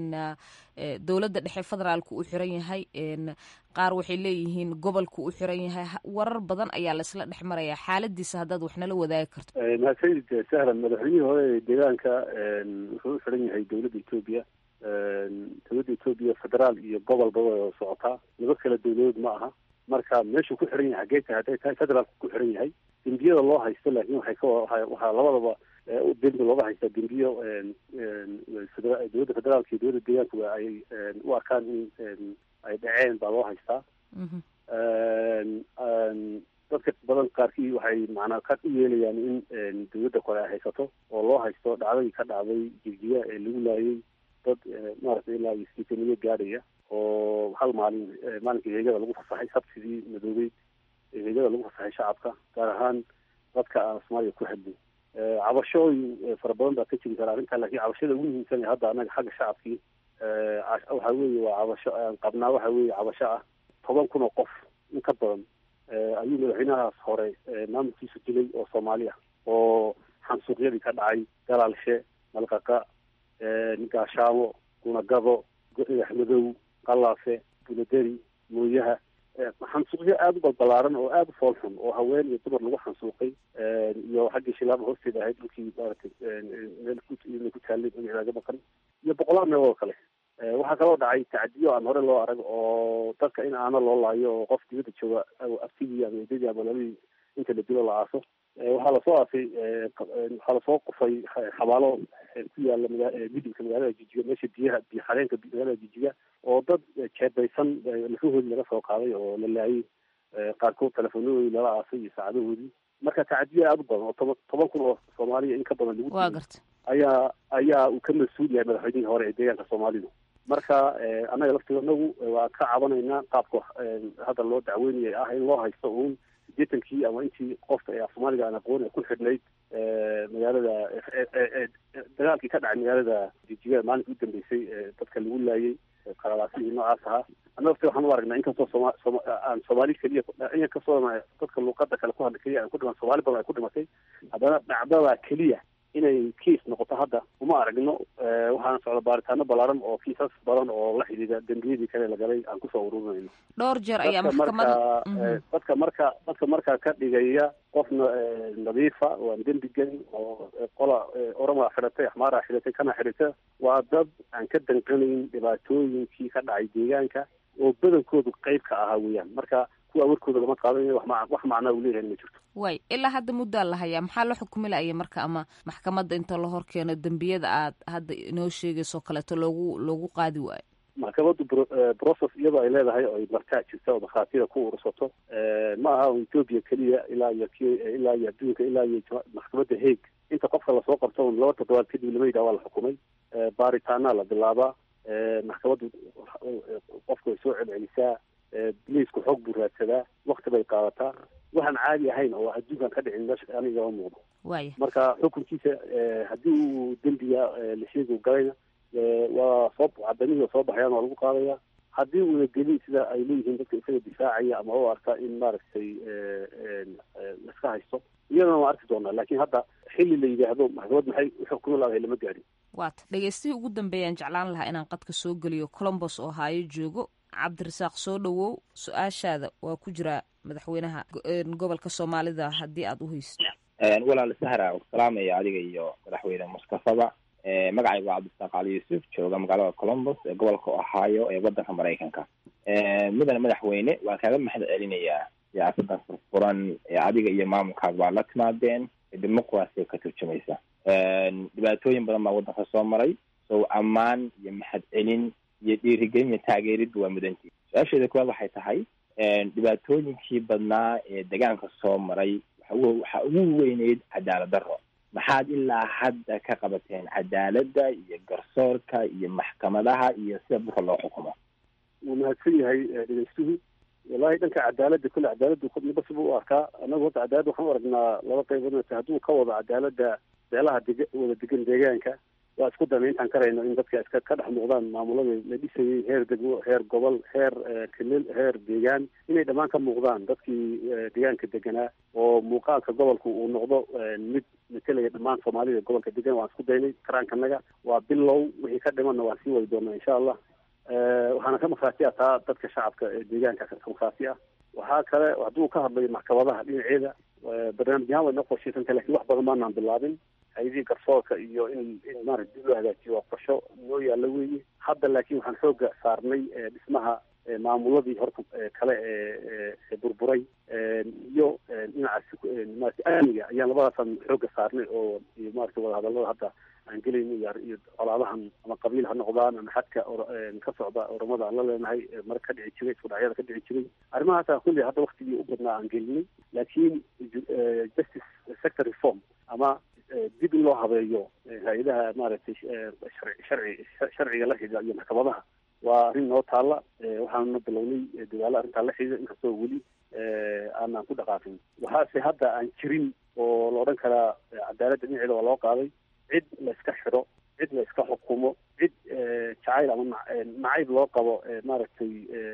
dowladda dhexe federaalka u xiran yahay qaar waxay leeyihiin gobolka u xiran yahay warar badan ayaa laisla dhex marayaa xaaladiisa haddaad wax nala wadaagi karto mahadsanid sahlan madaxweynihii hore ee deegaanka wuxuu u xiran yahay dowladda etoobiya dowladda etoobiya federaal iyo gobolba way socotaa laba kala dowladood ma aha marka meeshuu ku xiran yahay xaggee tahay hadday tahay federaalku ku xiran yahay dembiyada loo haysto laakiin waxay ka waxaa labadaba dembi looga haystaa dembiyo dowladda federaalka iyo dowladda deegaanka ay u arkaan in ay dhaceen baa loo haystaa dadka badan qaarkii waxay macnaa ka u yeelayaan in dowladda kore ay haysato oo loo haysto dhacdadii ka dhacday jirjiya ee lagu laayay dad maaragtay ilaa iyo siitaniyo gaadhaya oo hal maalin maalinkii heegada lagu fasaxay sabtidii madoobeyd ee heegada lagu fasaxay shacabka gaar ahaan dadka aan soomaaliya ku hadlin cabashooyin fara badan baa ka jiri kara arrintaa lakiin cabashada ugu muhiimsan ee hadda anaga xagga shacabkii waxa weeye waa cabasho aan qabnaa waxa weeye cabasho ah toban kun oo qof in ka badan ayuu madaxweynahaas hore maamulkiisu dilay oo soomaali ah oo xansuuqyadii ka dhacay galaalshe malqaqa gaashaamo gunagado axmadow qalaafe buladeri mooyaha xansuuqyo aada u balbalaaran oo aada u fool xun oo haween iyo dumar lagu xansuuqay iyo xaggii shilaaba hoosteeda ahayd dhulkii maaragtay meel ku taallay magacdaaga maqan iyo boqolaal meelood kale waxaa kaloo dhacay tacdiyo aan hore loo arag oo dadka in aana loo laayo oo qof dibadda jooga aftigii ama eedadii ama labadii inta la dilo la aaso waxaa lasoo aasay waxaa lasoo qufay xabaalo ku yaala maga gudubka magaalada jijiga meesha biyaha biyo xareenka magaalada jijiga oo dad jeebaysan lafahoodii laga soo qaaday oo la laayay qaarkood telefonadoodii lala aasay iyo saacadahoodii marka tacadiya aada u badan oo toban toban kun oo soomaaliya in ka badan lagu waa garta ayaa ayaa uu ka mas-uul yahay madaxweynihii hore ee deegaanka soomaalidu marka annaga laftigoodnagu waa ka cabanaynaa qaabka hadda loo dacweynaya ah in loo haysto uun sideetankii ama intii qofka ee af soomaaliga aan aqoon ku xidhnayd magaalada dagaalkii ka dhacay magaalada jijiga maalinka u dambeysay dadka lagu laayay qalalaasihii noocaas ahaa annaga laftiga waxaan u aragnaa inkastoo sooma sooma aan soomaali keliya inkastoo dadka luuqada kale ku hadla keliya aan ku dhiman soomaali badan ay ku dhimatay haddana dhacdada keliya inay kiis noqoto hadda uma aragno waxaana socda baaritaano balaaran oo kiisas badan oo la xidhiidha dembiyadii kale la galay aan kusoo ururinayno dhowr jeer ayaa dadka maxkamada marka dadka marka dadka markaa ka dhigaya qofna nadiifa waan dembi gelin oo qola orama xidhatay axmaara xidhatay kana xidhata waa dad aan ka danqanayn dhibaatooyinkii ka dhacay deegaanka oo badankoodu qeyb ka ahaa weeyaan marka kuwa warkooda lama qaadanayo wax ma wax macnaa uu leeyahay ma jirto way ilaa hadda muddaa la hayaa maxaa la xukumi laya marka ama maxkamadda inta la horkeeno dembiyada aad hadda inoo sheegayso kaleeto loogu loogu qaadi waayo maxkamaddu process iyadoo ay leedahay oo ay markaa jirta oo markhaatiyada ku urursato ma aha ethoopia keliya ilaa iyo k ilaa iyo adduunka ilaa iyo maxkamadda hague inta qofka lasoo qabto laba toddobaad kadib lama yidhaha waa la xukumay baaritaanaa la bilaabaa maxkamaddu qofka way soo celcelisaa biliisku xoog buu raadsadaa wakti bay qaadataa waxaan caadi ahayn oo adduunkan ka dhicin meesha aniga ma muuqdo waaya marka xukunkiisa haddii uu dembiga la sheegi galayna waa soo cadamihii waa soo baxayaan waa lagu qaadaya haddii uuna gelin sida ay leeyihiin dadka isaga difaacaya ama u arka in maaragtay laiska haysto iyadana waan arki doonaa laakiin hadda xilli la yidhaahdo maxkamad maxay uxukumi laadahay lama gaadhin waata dhegeystihii ugu dambeeyaan jeclaan lahaa inaan qadka soo geliyo colombos oo haayo joogo cabdirasaaq soo dhowow su-aashaada waa ku jiraa madaxweynaha gobolka soomaalida haddii aada u haysto walaal sahra u salaamaya adiga iyo madaxweyne mustafaba magacayga waa cabdisaaq cali yuusuf jooga magaalada colombos ee gobolka ohio ee wadanka maraykanka mudane madaxweyne waan kaaga mahad celinayaa siyaasadan furfuran ee adiga iyo maamulkaaga baa la timaadeen ee dimuqraasiga ka turjumaysa dhibaatooyin badan baa wadanka soo maray sow ammaan iyo mahad celin iyo dhiirigelin iyo taageeridba waa mudantii su-aasheeda kuwaad waxay tahay dhibaatooyinkii badnaa ee degaanka soo maray waxaa ugu weyneyd cadaalad darro maxaad ilaa hadda ka qabateen cadaaladda iyo garsoorka iyo maxkamadaha iyo sida dhulka loo xukumo wuu mahadsan yahay dhegeystuhu wallahi dhanka cadaaladda kule cadaaladdu midba siba u arkaa annagu horta cadaaladda waxaan u aragnaa laba qaybood hadduu ka wado cadaaladda beelaha deg wada degan deegaanka waa isku damayntaan karayno in dadka iska ka dhex muuqdaan maamuladii la dhisayay heer degmo heer gobol heer kilil heer deegaan inay dhammaan ka muuqdaan dadkii deegaanka deganaa oo muuqaalka gobolku uu noqdo mid matelaya dhammaan soomaalida gobolka degan waan isku daynay karaankanaga waa bilow wixii ka dhimanna waan sii wadi doonaa insha allah waxaana ka markhaati ah taa dadka shacabka ee deegaanka ka markhaati ah waxaa kale hadduu ka hadlayo maxkamadaha dhinaceeda barnaamij ahaan way noo qorshaysanta lakin wax badan maanaan bilaabin hay-adihii garsoorka iyo in in maarata dib loo hagaajiyo waa qorsho noo yaalla weeye hadda laakiin waxaan xooga saarnay dhismaha maamuladii horta kale ee burburay iyo dhinacaas maarata amniga ayaan labadaasaan xooga saarnay oo iyo maarata wadahadallada hadda aan gelayno iyo iyo colaadahan ama qabiil ha noqdaan ama xadka ka socda oramada aan la leenahay mar ka dhici jiray isku dhacyada ka dhici jiray arrimahaasa kulli hadda waktigii u badnaa aan gelinay laakiin justice sector reform ama dib in loo habeeyo hay-adaha maaragtay sharci sharciga la xidhiidha iyo maxkamadaha waa arrin noo taalla waxaanuna bilownay dadaalo arrintaa la xidhiidha inkastoo weli aanaan ku dhaqaaqin waxaase hadda aan jirin oo la odhan karaa cadaaladda dhinaceeda waa loo qaaday cid la iska xidho cid la iska xukumo cid jacayl ama nacayb loo qabo maaragtay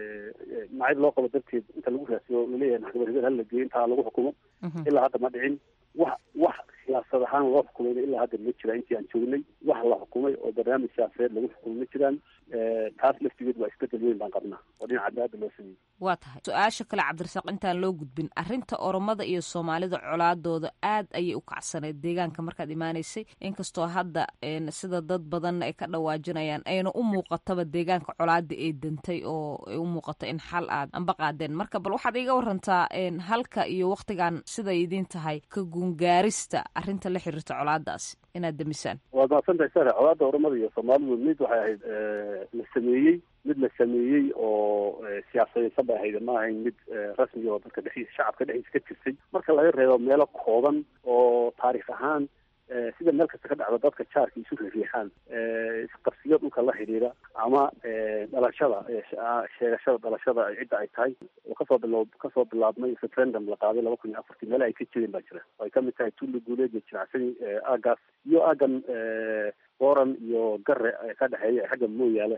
nacayb loo qabo darteed inta lagu raasiyo laleeyahay maxkamad hebel hala geeyo intaa lagu xukumo ilaa hadda ma dhicin wax wax siyaasad ahaan loo xukumayna ilaa hadda ma jiraan intii aan joognay wax la xukumay oo barnaamij siyaasadeed lagu xukumay ma jiraan taas laftigeed waa isbedel weyn baan qabnaa oo dhinaca cadaalada loo sameeyey waa tahay su-aasha kale cabdirasaaq intaan loo gudbin arrinta oromada iyo soomaalida colaadooda aad ayay u kacsaneed deegaanka markaad imaanaysay inkastoo hadda sida dad badanna ay ka dhawaajinayaan ayna u muuqataba deegaanka colaada ee dantay oo ay u muuqato in xal aad amba qaadeen marka bal waxaad iga warantaa halka iyo waktigan siday idiin tahay ka guungaarista arrinta la xiriirta colaadaasi inaad damisaan waad mahadsantahay sare colaada oromada iyo soomaalidu mid waxay ahayd la sameeyey mid la sameeyey oo siyaasadeysan bay ahayd ma ahayn mid rasmi oo dadka dhexdiisa shacabka dhexdiisa ka jirtay marka laga reebo meelo kooban oo taarikh ahaan sida meel kasta ka dhacda dadka jaarka isu riixaan isqabsiyo dhulka la xidhiira ama dhalashada sheegashada dhalashada cidda ay tahay oo kasoo bilo kasoo bilaabmay referendum la qaaday laba kun iyo afartii meela ay ka jireen baa jira oo ay kamid tahay tulli guuleed iyo jinacsani aagaas iyo aagan boran iyo gare ka dhexeeya xagga mooyaale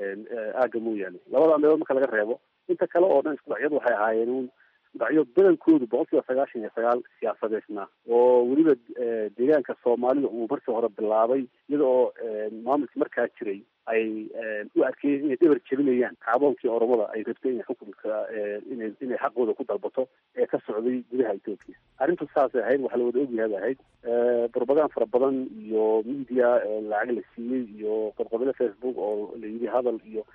aaga mooyaale labada meelood marka laga reebo inta kale oo dhan isku dhacyadu waxay ahaayeen un dhacyo badankoodu boqol kiiba sagaashan iyo sagaal siyaasadeysna oo weliba deegaanka soomaalida uu markii hore bilaabay iyada oo maamulkii markaa jiray ay u arkeen inay dhabar jebinayaan kacdoonkii oromada ay rabtay inay xukunka ina inay xaqooda ku dalbato ee ka socday gudaha etoobiya arrintu saasay ahayd waxaa la wada ogyahay bay ahayd barbagaan fara badan iyo media lacag la siiyey iyo qodqodole facebook oo la yidhi hadal iyo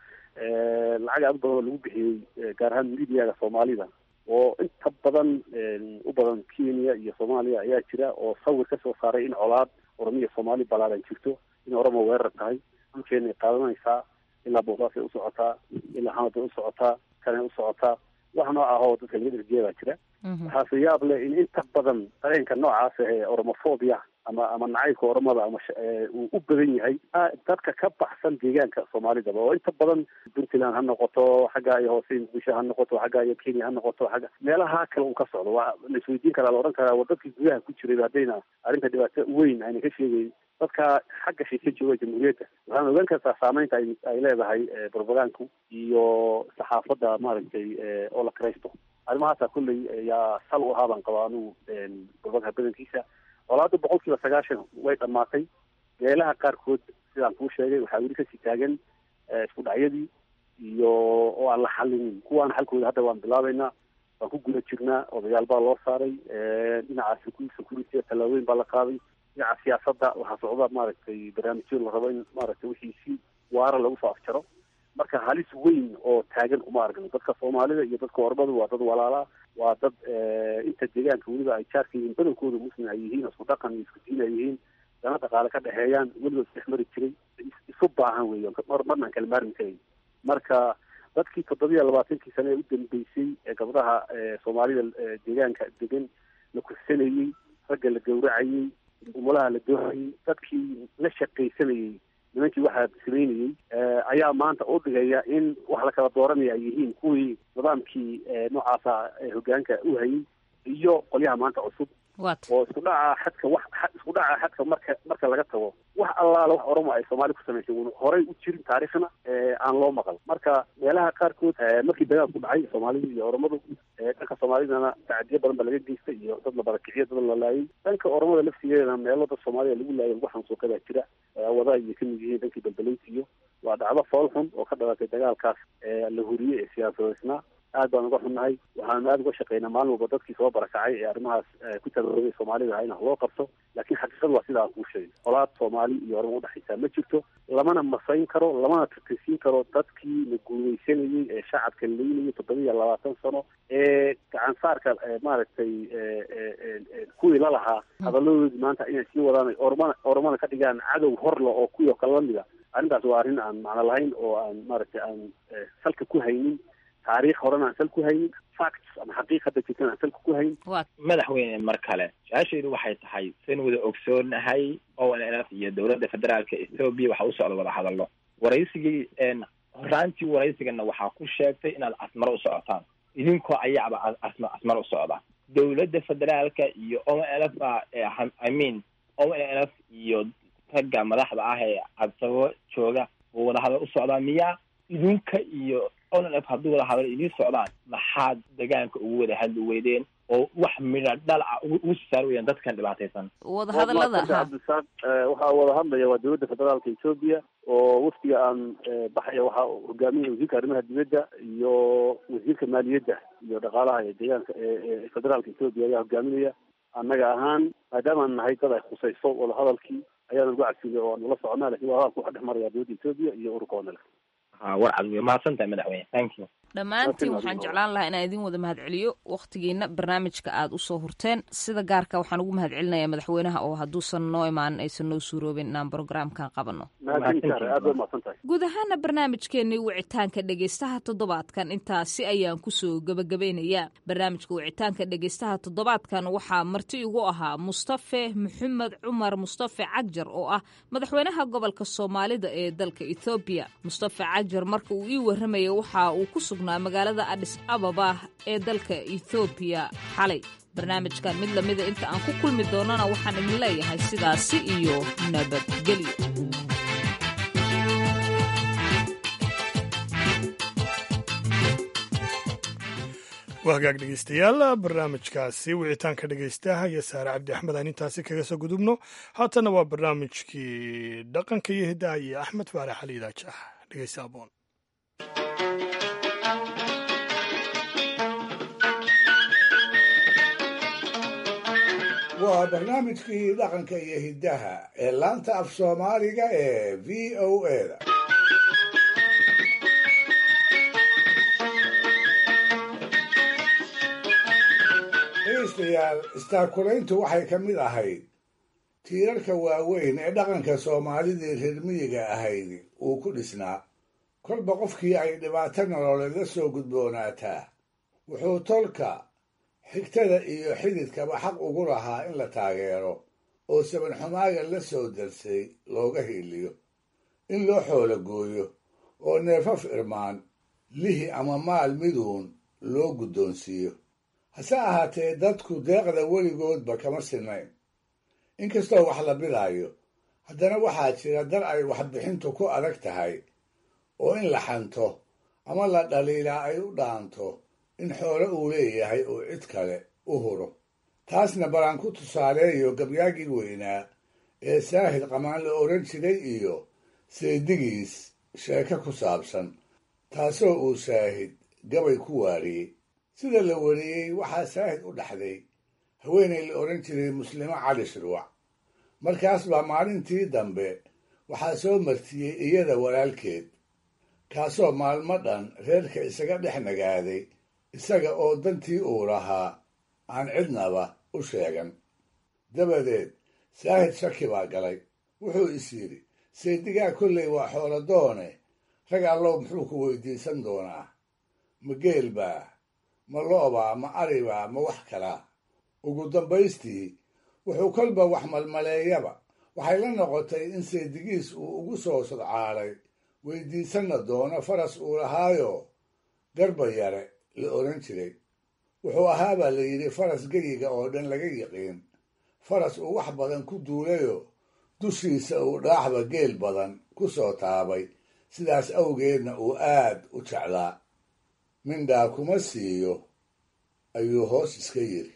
lacag aad badan oo lagu bixiyey gaar ahaan mediaga soomaalida oo inta badan u badan kenya iyo soomaaliya ayaa jira oo sawir kasoo saaray in colaad oromiya soomaali balaadan jirto in oromo weerar tahay dhulkeenay qaadanaysaa ilaa boosaasay u socotaa ilaa xamad bay u socotaa kanay u socotaa wax nooc ah oo dadka laga dhergeya baa jira waxaase yaab leh in inta badan dareenka noocaas ee oromofobia ama ama nacaybka oromada ama uu u badan yahay dadka ka baxsan deegaanka soomaalidaba oo inta badan puntland ha noqoto xagga iyo hoose muqdisho ha noqoto xagga iyo kenya ha noqoto xagga meelaha kale uu ka socdo waa la isweydiin karaa la odhan karaa war dadkii gudaha ku jiray haddayna arrinta dhibaato weyn ayna ka sheegayn dadka xagga shay ka jooga jamhuuriyadda waxaan ogaan kartaa saameynta ay ay leedahay propagaanku iyo saxaafadda maaragtay oo la karaysto arrimahaasa kulley yaa sal u ahaa baan qabaa anugu propagaanka badankiisa colaada boqol kiiba sagaashan way dhammaatay meelaha qaarkood sidaan kuu sheegay waxaa weli kasii taagan isku dhacyadii iyo oo aan la xalinin kuwaana xalkooda hadda waan bilaabeynaa waan ku guda jirnaa odayaal baa loo saaray dhinaca security tallaabooyin baa la qaaday dhinaca siyaasadda waxaa socda maaragtay barnaamijyo la rabo in maaragtay wixii si waara lagu soo afjaro marka halis weyn oo taagan uma aragno dadka soomaalida iyo dadka ormadu waa dad walaalaa waa dad inta deegaanka weliba ay jaarka yihiin badankooda muslim ay yihiin isku dhaqan iyo isku diin ay yihiin dana dhaqaale ka dhexeeyaan weliba isdhex mari jiray isu baahan weeyo mar marnaan kala maarmi karayn marka dadkii toddobiya labaatankii sane ee u dambeysay ee gabdhaha soomaalida deegaanka degan la kursanayey ragga la gawracayey umulaha la doonayey dadkii la shaqaysanayey nimankii waxaa samaynayey ayaa maanta u dhigaya in wax la kala dooranaya ay yihiin kuwii nidaamkii noocaasa hogaanka u hayay iyo qolyaha maanta cusub oo isku dhaca xadka wax isku dhaca xadka marka marka laga tago wax allaala wax oromo ay soomaali ku samaysay un horay u jirin taariikhna aan loo maqal marka meelaha qaarkood markii dagaal ku dhacay soomaalida iyo oromadu dhanka soomaalidana tacadiyo badan ba laga geystay iyo dad la barakiciyo dad la laayay dhanka oromada laftigeedana meelo dad soomaalida lagu laayay lagu xansuuqay baa jira wada ayay kamid yihiin dhankii balbaleysiyo waa dhacdo fool xun oo ka dhalatay dagaalkaas la huriyey ee siyaasadeysnaa aad baan uga xunnahay waxaanu aada uga shaqeynaa maalin walba dadkii soo barakacay ee arrimahaas ku tabaabay soomaalida ah in wax loo qabto laakiin xaqiiqadu waa sidaa aan kuu sheegay colaad soomaali iyo ormo udhexaysaa ma jirto lamana masayn karo lamana tirtirsiin karo dadkii la guuleysanayey ee shacabka leynayay toddoba iyo labaatan sano ee gacansaarka maaragtay kuwii la lahaa hadaladoodii maanta inay sii wadaan ormana ormana ka dhigaan cadow horla oo kuwii oo kale lamida arrintaas waa arrin aan macno lahayn oo aan maaragtay aan salka ku haynin taariikh horena aan sal ku haynin facts ama xaqiiq hadda jirtan aan salka ku hayn madaxweyne mar kale su-aashaydu waxay tahay saynu wada ogsoonahay o n l f iyo dowladda federaalka ethoobia waxa u socda wada hadallo waraysigii horaantii waraysigana waxaa ku sheegtay inaad asmaro u socotaan idinkoo ayaaba asma asmaro u socda dowladda federaalka iyo o n l f a i mean o n l f iyo ragga madaxda ah ee adsabo jooga oo wada hadal u socdaa miyaa idinka iyo onlf hadduu wada hadal idiin socdaan maxaad degaanka ugu wada hadli weydeen oo wax midha dhal ah ugu saar weyaan dadkan dhibaataysan wadahadalada cabdisaaq waxaa wada hadlaya waa dowladda federaalka etoobiya oo wafdiga aan baxaya waxaa hogaaminaya wasiirka arrimaha dibadda iyo wasiirka maaliyadda iyo dhaqaalaha ee deegaanka ee federaalka etoobiya ayaa hogaaminaya annaga ahaan maadaamaan nahay dad ay khusayso wadahadalkii ayaana lagu cadfilay oo aanu la soconaa lakin wadahadalku waxaa dhex maraya dowladda etoobiya iyo ururka onale ha war cad wey mahadsan tahay madaxweyne thank you dhammaantiin waxaan jeclaan lahaa inaan idin wada mahadceliyo wakhtigiina barnaamijka aada usoo hurteen sida gaarka waxaan ugu mahadcelinayaa madaxweynaha oo hadduusan noo imaanin aysan noo suuroobin inaan brograamkan qabanno guud ahaana barnaamijkeenii wicitaanka dhegeystaha toddobaadkan intaasi ayaan kusoo gebagabaynayaa barnaamijka wicitaanka dhegeystaha toddobaadkan waxaa marti igu ahaa mustafe maxamed cumar mustafe cagjar oo ah madaxweynaha gobolka soomaalida ee dalka ethoobiya mustafe cagjar marka uu ii warramaya waxa uu ku sugnaa magaalada adhis ababa ee dalka ethoobiya xalay barnaamijkan mid lamida inta aan ku kulmi doonana waxaan idin leeyahay sidaasi iyo nabadgelyo waa hagaag dhegeystayaal barnaamijkaasi wicitaanka dhegeystaha iyo saare cabdi axmed aan intaasi kaga soo gudubno haatanna waa barnaamijkii dhaqanka iyo hiddaha iyo axmed faarax ali idaajax dhegeysta aboon waa barnaamijkii dhaqanka iyo hiddaha ee laanta af soomaaliga ee v o a da dhegeystayaal istaakulayntu waxay ka mid ahayd tiirarka waaweyn ee dhaqanka soomaalidii reer miyiga ahayd uu ku dhisnaa kolba qofkii ay dhibaato nololeed la soo gudboonaataa wuxuu tolka xigtada iyo xididkaba xaq ugu lahaa in la taageero oo sabanxumaaga la soo darsay looga hiiliyo in loo xoolo gooyo oo neefaf irmaan lihi ama maal miduun loo guddoonsiiyo hase ahaatee dadku deeqda weligoodba kama sinnayn inkastoo wax la bidaayo haddana waxaa jira dar ay waxbixintu ku adag tahay oo in la xanto ama la dhaliilaa ay u dhaanto in xoolo uu leeyahay uu cid kale u huro taasna balaan ku tusaaleeyo gabyaagii weynaa ee saahid qamaan la odhan jiray iyo seedigiis sheeko ku saabsan taasoo uu saahid gabay ku waariyey sida la wariyey waxaa saahid u dhaxday haweenay la odhan jiray muslimo cali shirwac markaas baa maalintii dambe waxaa soo martiyey iyada walaalkeed kaasoo maalmo dhan reerka isaga dhex nagaaday isaga oo dantii uu lahaa aan cidnaba u sheegan dabadeed saahid shaki baa galay wuxuu is yidhi saydigaa kolley waa xooladoone rag allow muxuu ku weydiisan doonaa ma geel baa ma lo'baa ma aribaa ma wax kalaa ugu dambaystii wuxuu kolba wax malmaleeyaba waxay la noqotay in saydigiis uu ugu soo sodcaalay weydiisanna doono faras uu lahaayo garba yare la odhan jiray wuxuu ahaabaa la yidhi faras geyiga oo dhan laga yiqiin faras uu wax badan ku duulayo dushiisa uu dhaaxba geel badan ku soo taabay sidaas awgeedna uu aad u jeclaa mindhaa kuma siiyo ayuu hoos iska yidhi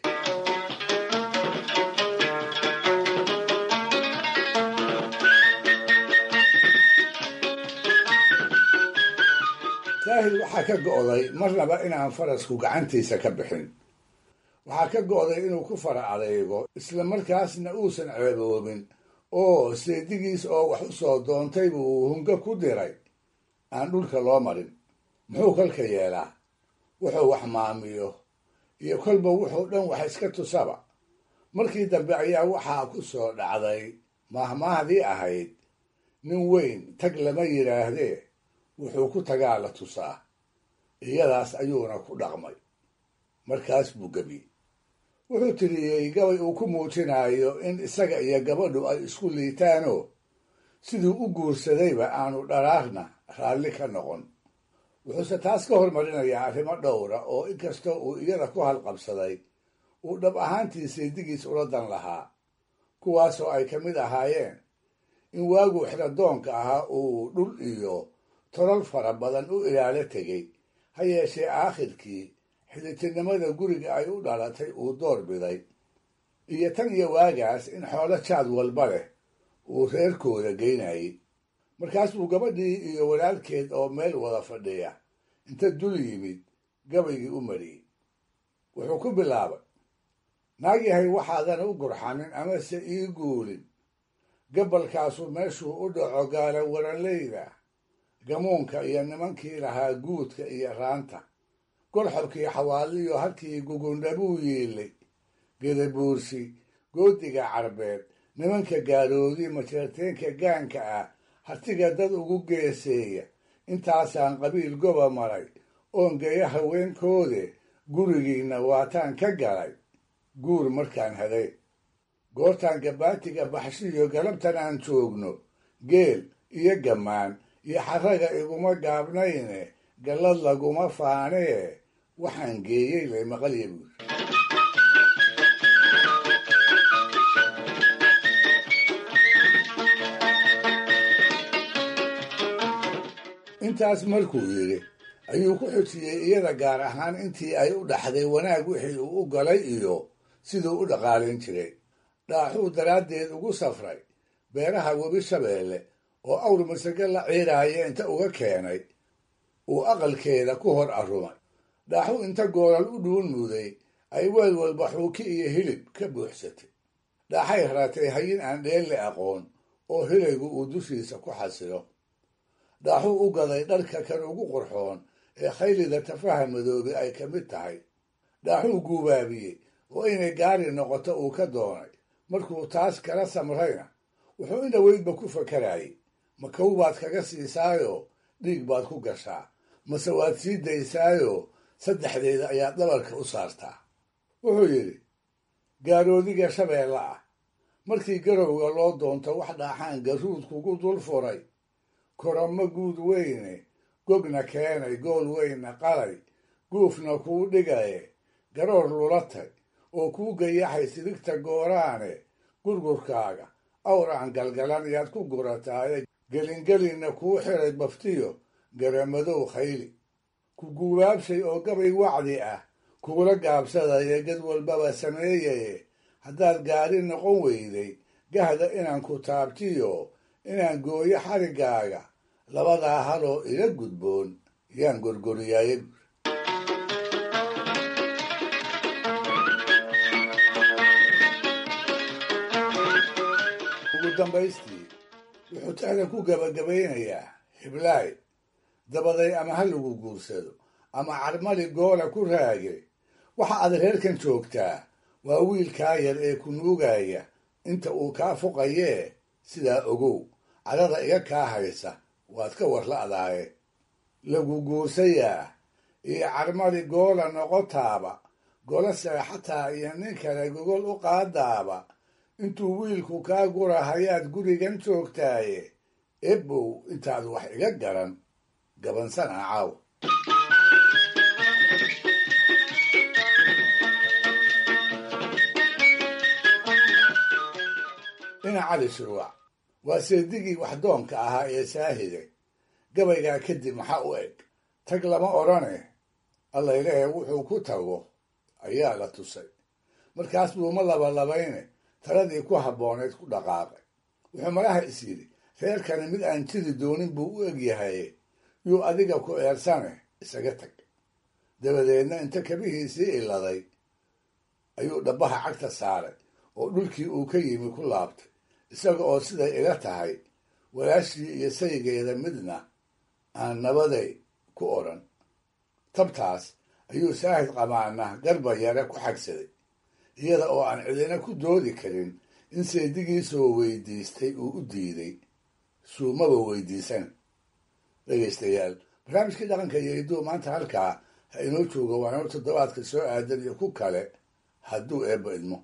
saahid waxaa ka go'day marnaba inaan farasku gacantiisa ka bixin waxaa ka go'day inuu ku fara adeego isla markaasna uusan ceeboobin oo seedigiis oo wax u soo doontay buu hunga ku diray aan dhulka loo marin muxuu kolka yeelaa wuxuu wax maamiyo iyo kolba wuxuu dhan wax iska tusaba markii dambe ayaa waxaa ku soo dhacday maahmaahdii ahayd nin weyn tag lama yidhaahdee wuxuu ku tagaa la tusaa iyadaas ayuuna ku dhaqmay markaas buu gebi wuxuu tiriyey gabay uu ku muujinayo in isaga iyo gabadhu ay isku liitaanoo siduu u guursadayba aanu dharaarna raalli ka noqon wuxuuse taas ka hormarinayaa arrimo dhowra oo inkastoo uu iyada ku halqabsaday uu dhab ahaantii seedigiis ula dan lahaa kuwaasoo ay ka mid ahaayeen in waaguu xiradoonka ahaa uu dhul iyo tolal fara badan u ilaalo tegey ha yeeshee aakhirkii xidhitirnimada guriga ay u dhalatay uu door biday iyo tan iyo waagaas in xoolo jaad walba leh uu reerkooda geynayay markaas buu gabadhii iyo walaalkeed oo meel wada fadhiya inta dul yimid gabaygii u mariyey wuxuu ku bilaabay naag yahay waxaadan u gurxanin amase ii guulin gabalkaasu meeshuu u dhaco gaala waranleyda gamuunka iyo nimankii lahaa guudka iyo raanta golxobkii xawaaliyo halkii gugundhabuu yiilay gedabuursi goodiga carbeed nimanka gaaroodi majeerteenka gaanka ah hartiga dad ugu geeseeya intaasaan qabiil goba maray oon geeya haweenkoode gurigiinna waataan ka galay guur markaan haday goortaan gabaatiga baxshiyo galabtan aan joogno geel iyo gammaan iyo xaraga iguma gaabnayne gallad laguma faanee waxaan geeyey lay maqalya buur intaas markuu yidhi ayuu ku xujiyey iyada gaar ahaan intii ay u dhaxday wanaag wixii uu u galay iyo siduu u dhaqaalin jiray dhaaxuu daraaddeed ugu safray beeraha webi shabeelle oo awr masage la ciiraaya inta uga keenay uu aqalkeeda ku hor arrumay dhaaxuu inta goolal u dhuun muday ay weel walba xuuki iyo hilib ka buuxsatay dhaaxay haratay hayin aan dheelle aqoon oo hilaygu uu dushiisa ku xasilo dhaaxuu u gaday dharka kan ugu qurxoon ee khaylida tafaha madoobe ay ka mid tahay dhaaxuu guubaabiyey oo inay gaari noqoto uu ka doonay markuu taas kala samrayna wuxuu in dhoweydba ku fakarayay ma kow baad kaga siisaayoo dhiig baad ku gashaa mase waad sii daysaayoo saddexdeeda ayaad dhabarka u saartaa wuxuu yidhi gaaroodiga shabeelle ah markii garowga loo doonto wax dhaaxaan garuud kugu dul furay koramo guud weyne gogna keenay gool weynna qalay guufna kuu dhigaye garoor lulatay oo kuu gayaxay sidigta gooraane gurgurkaaga awraan galgalan yaad ku gurataaye gelingelinna kuu xiray baftiyo garamadow khayli ku guubaabshay oo gabay wacdi ah kugula gaabsadaya gad walbaba sameeyaye haddaad gaari noqon weyday gahda inaan ku taabtiyo inaan gooyo xariggaaga labadaa haloo ila gudboon yaan gorgoriyaaye ugu dambaystii wuxuu tixda ku gabagabaynayaa hiblaay dabaday ama ha lagu guursado ama carmali goola ku raage waxa aad reerkan joogtaa waa wiilkaa yar ee ku nuugaya inta uu kaa fuqayee sidaa ogow cadada iga kaa haysa waad ka warla'daaye lagu guursayaa iyo carmali goola noqotaaba gola seexataa iyo nin kale gogol u qaadaaba intuu wiilku kaa gura hayaad gurigan joogtaaye ebow intaad wax iga garan gabansana caaw dhinac cali shuruuc waa seedigii waxdoonka ahaa ee saahide gabaygaa kadib maxaa u eg tag lama odhane allaylehe wuxuu ku tago ayaa la tusay markaas buuma labalabayne taladii ku habbooneyd ku dhaqaaqay wuxuu malaha is yidhi reerkani mid aan jiri doonin buu u egyahaye yuu adiga ku eersane isaga tag dabadeedna inta kabihiisii iladay ayuu dhabbaha cagta saaray oo dhulkii uu ka yimi ku laabtay isaga oo siday ila tahay walaashii iyo saygeeda midna aan nabaday ku odhan tabtaas ayuu saahid qamaana garba yare ku xagsaday iyada oo aan cidina ku doodi karin in seedigiisoo weydiistay uu u diiday suumaba weydiisan dhegaystayaal barnaamijkii dhaqanka iyo hidduu maanta halkaa ha inoo jooga waa inoo toddobaadka soo aadan iyo ku kale hadduu eebba idmo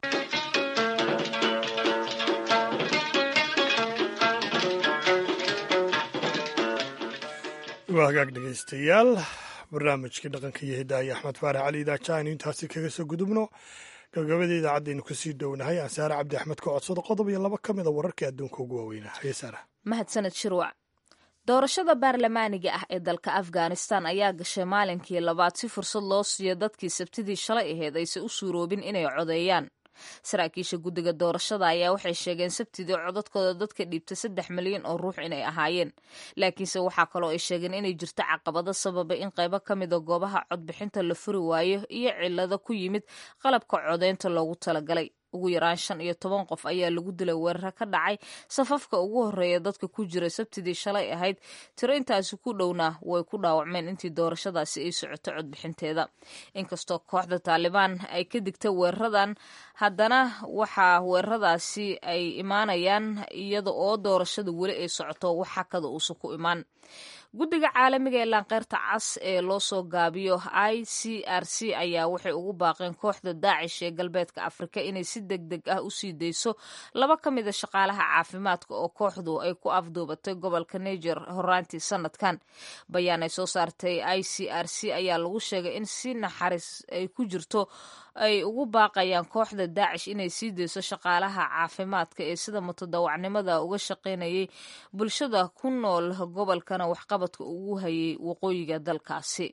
waa hagaag dhegaystayaal barnaamijkii dhaqanka iyo hidaaye axmed faarax cali idaaja aynu intaasi kaga soo gudubno gabagabada idaacadaynu kasii dhownahay ansaare cabdi axmed ka codsado qodob iyo laba ka mida wararkai adduunka ugu waaweynaa haye saara mahadsaned shirwac doorashada baarlamaaniga ah ee dalka afghanistan ayaa gashay maalinkii labaad si fursad loo siiyo dadkii sabtidii shalay aheyd aysan u suuroobin inay codeeyaan saraakiisha guddiga doorashada ayaa waxay sheegeen sabtidii codadkooda dadka dhiibta saddex milyan oo ruux inay ahaayeen laakiinse waxaa kaloo ay sheegeen inay jirto caqabado sababa in qaybo ka mida goobaha codbixinta la furi waayo iyo cilado ku yimid qalabka codeynta loogu talagalay ugu yaraan shan iyo toban qof ayaa lagu dilay weeraro ka dhacay safafka ugu horeeya dadka ku jira sabtidii shalay ahayd tiro intaasi ku dhowna way ku dhaawacmeen intii doorashadaasi ay socoto codbixinteeda inkastoo kooxda taalibaan ay ka digta weeraradan haddana waxaa weeraradaasi ay imaanayaan iyada oo doorashada weli ay socoto wax xakada uusan ku imaan guddiga caalamiga ee laanqeyrta cas ee loo soo gaabiyo i c r c ayaa waxay ugu baaqeen kooxda daacish ee galbeedka afrika inay si deg deg ah usii dayso laba ka mida shaqaalaha caafimaadka oo kooxdu ay ku afduubatay gobolka niger horaantii sanadkan bayaan ay soo saartay i c r c ayaa lagu sheegay in si naxariis ay ku jirto ay ugu baaqayaan kooxda daacish inay sii dayso shaqaalaha caafimaadka ee sida mutadawacnimada uga shaqaynayay bulshada ku nool gobolkana waxqabadka ugu hayay waqooyiga dalkaasi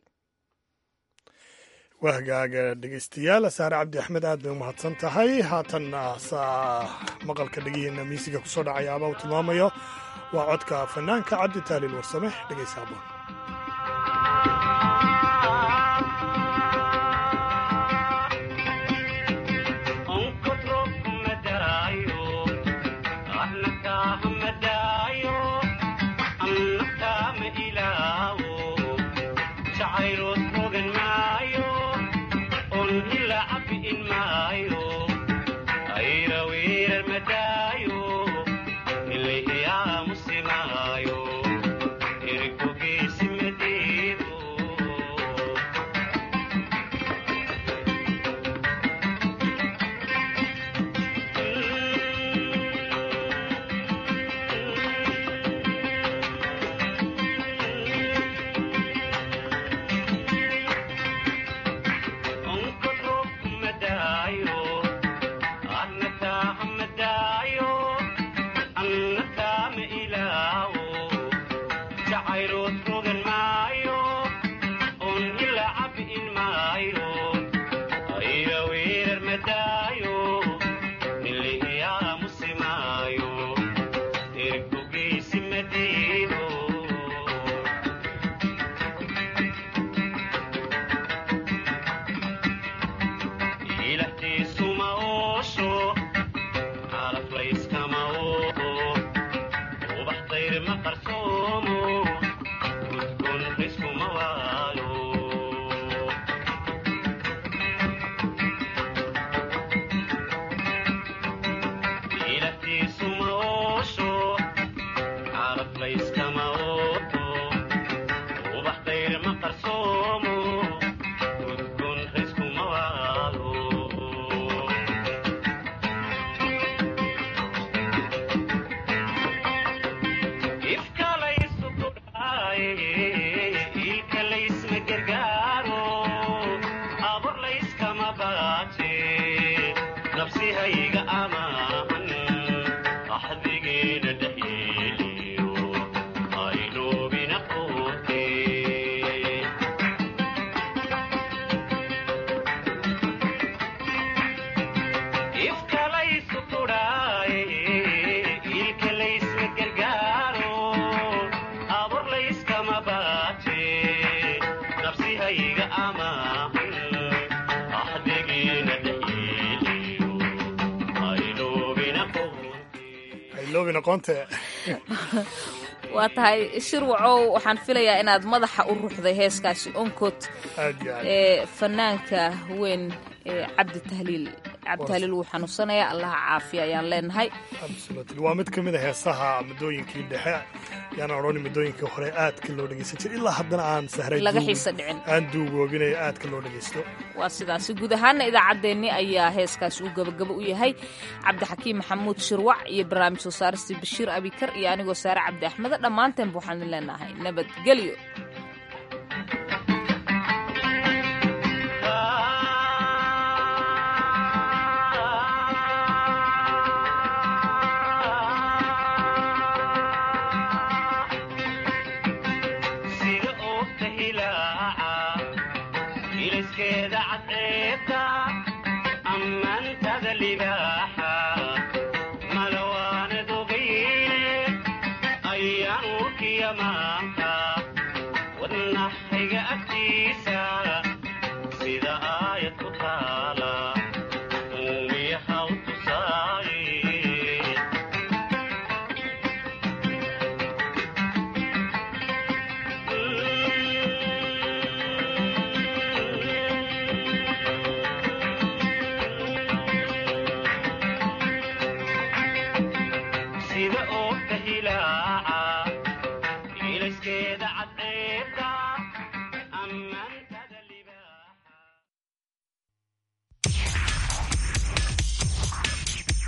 waa hagaaga dhegeystayaal saare cabdi axmed aad bay umahadsan tahay haatanna saa maqalka dhegihiina miisiga kusoo dhacaya abaa uu tilmaamayo waa codka fanaanka cabdi taaliil warsame dhegeysa aboon waa tahay shirwacow waxaan filayaa inaad madaxa u ruxday heeskaasi onkod ee fanaanka weyn ee cabdi tahliil cabdi tahliil wuu xanuunsanayaa allaha caafiya ayaan leenahay waa mid ka mid a heesaha muddooyinkii dhexe yaan odhani muddooyinkii hore aadka loo dhegeysan jir ilaa haddana aan sahray laga xiisa dhicin aan duugoobinayo aadka loo dhegeysto waa sidaasi guud ahaana idaacaddeenni ayaa heeskaasi uu gabagabo u yahay cabdixakiim maxamuud shirwac iyo barnaamij soo saaristii bashiir abikar iyo anigoo saare cabdi axmede dhammaanteenba waxaan leenahay nabadgelyo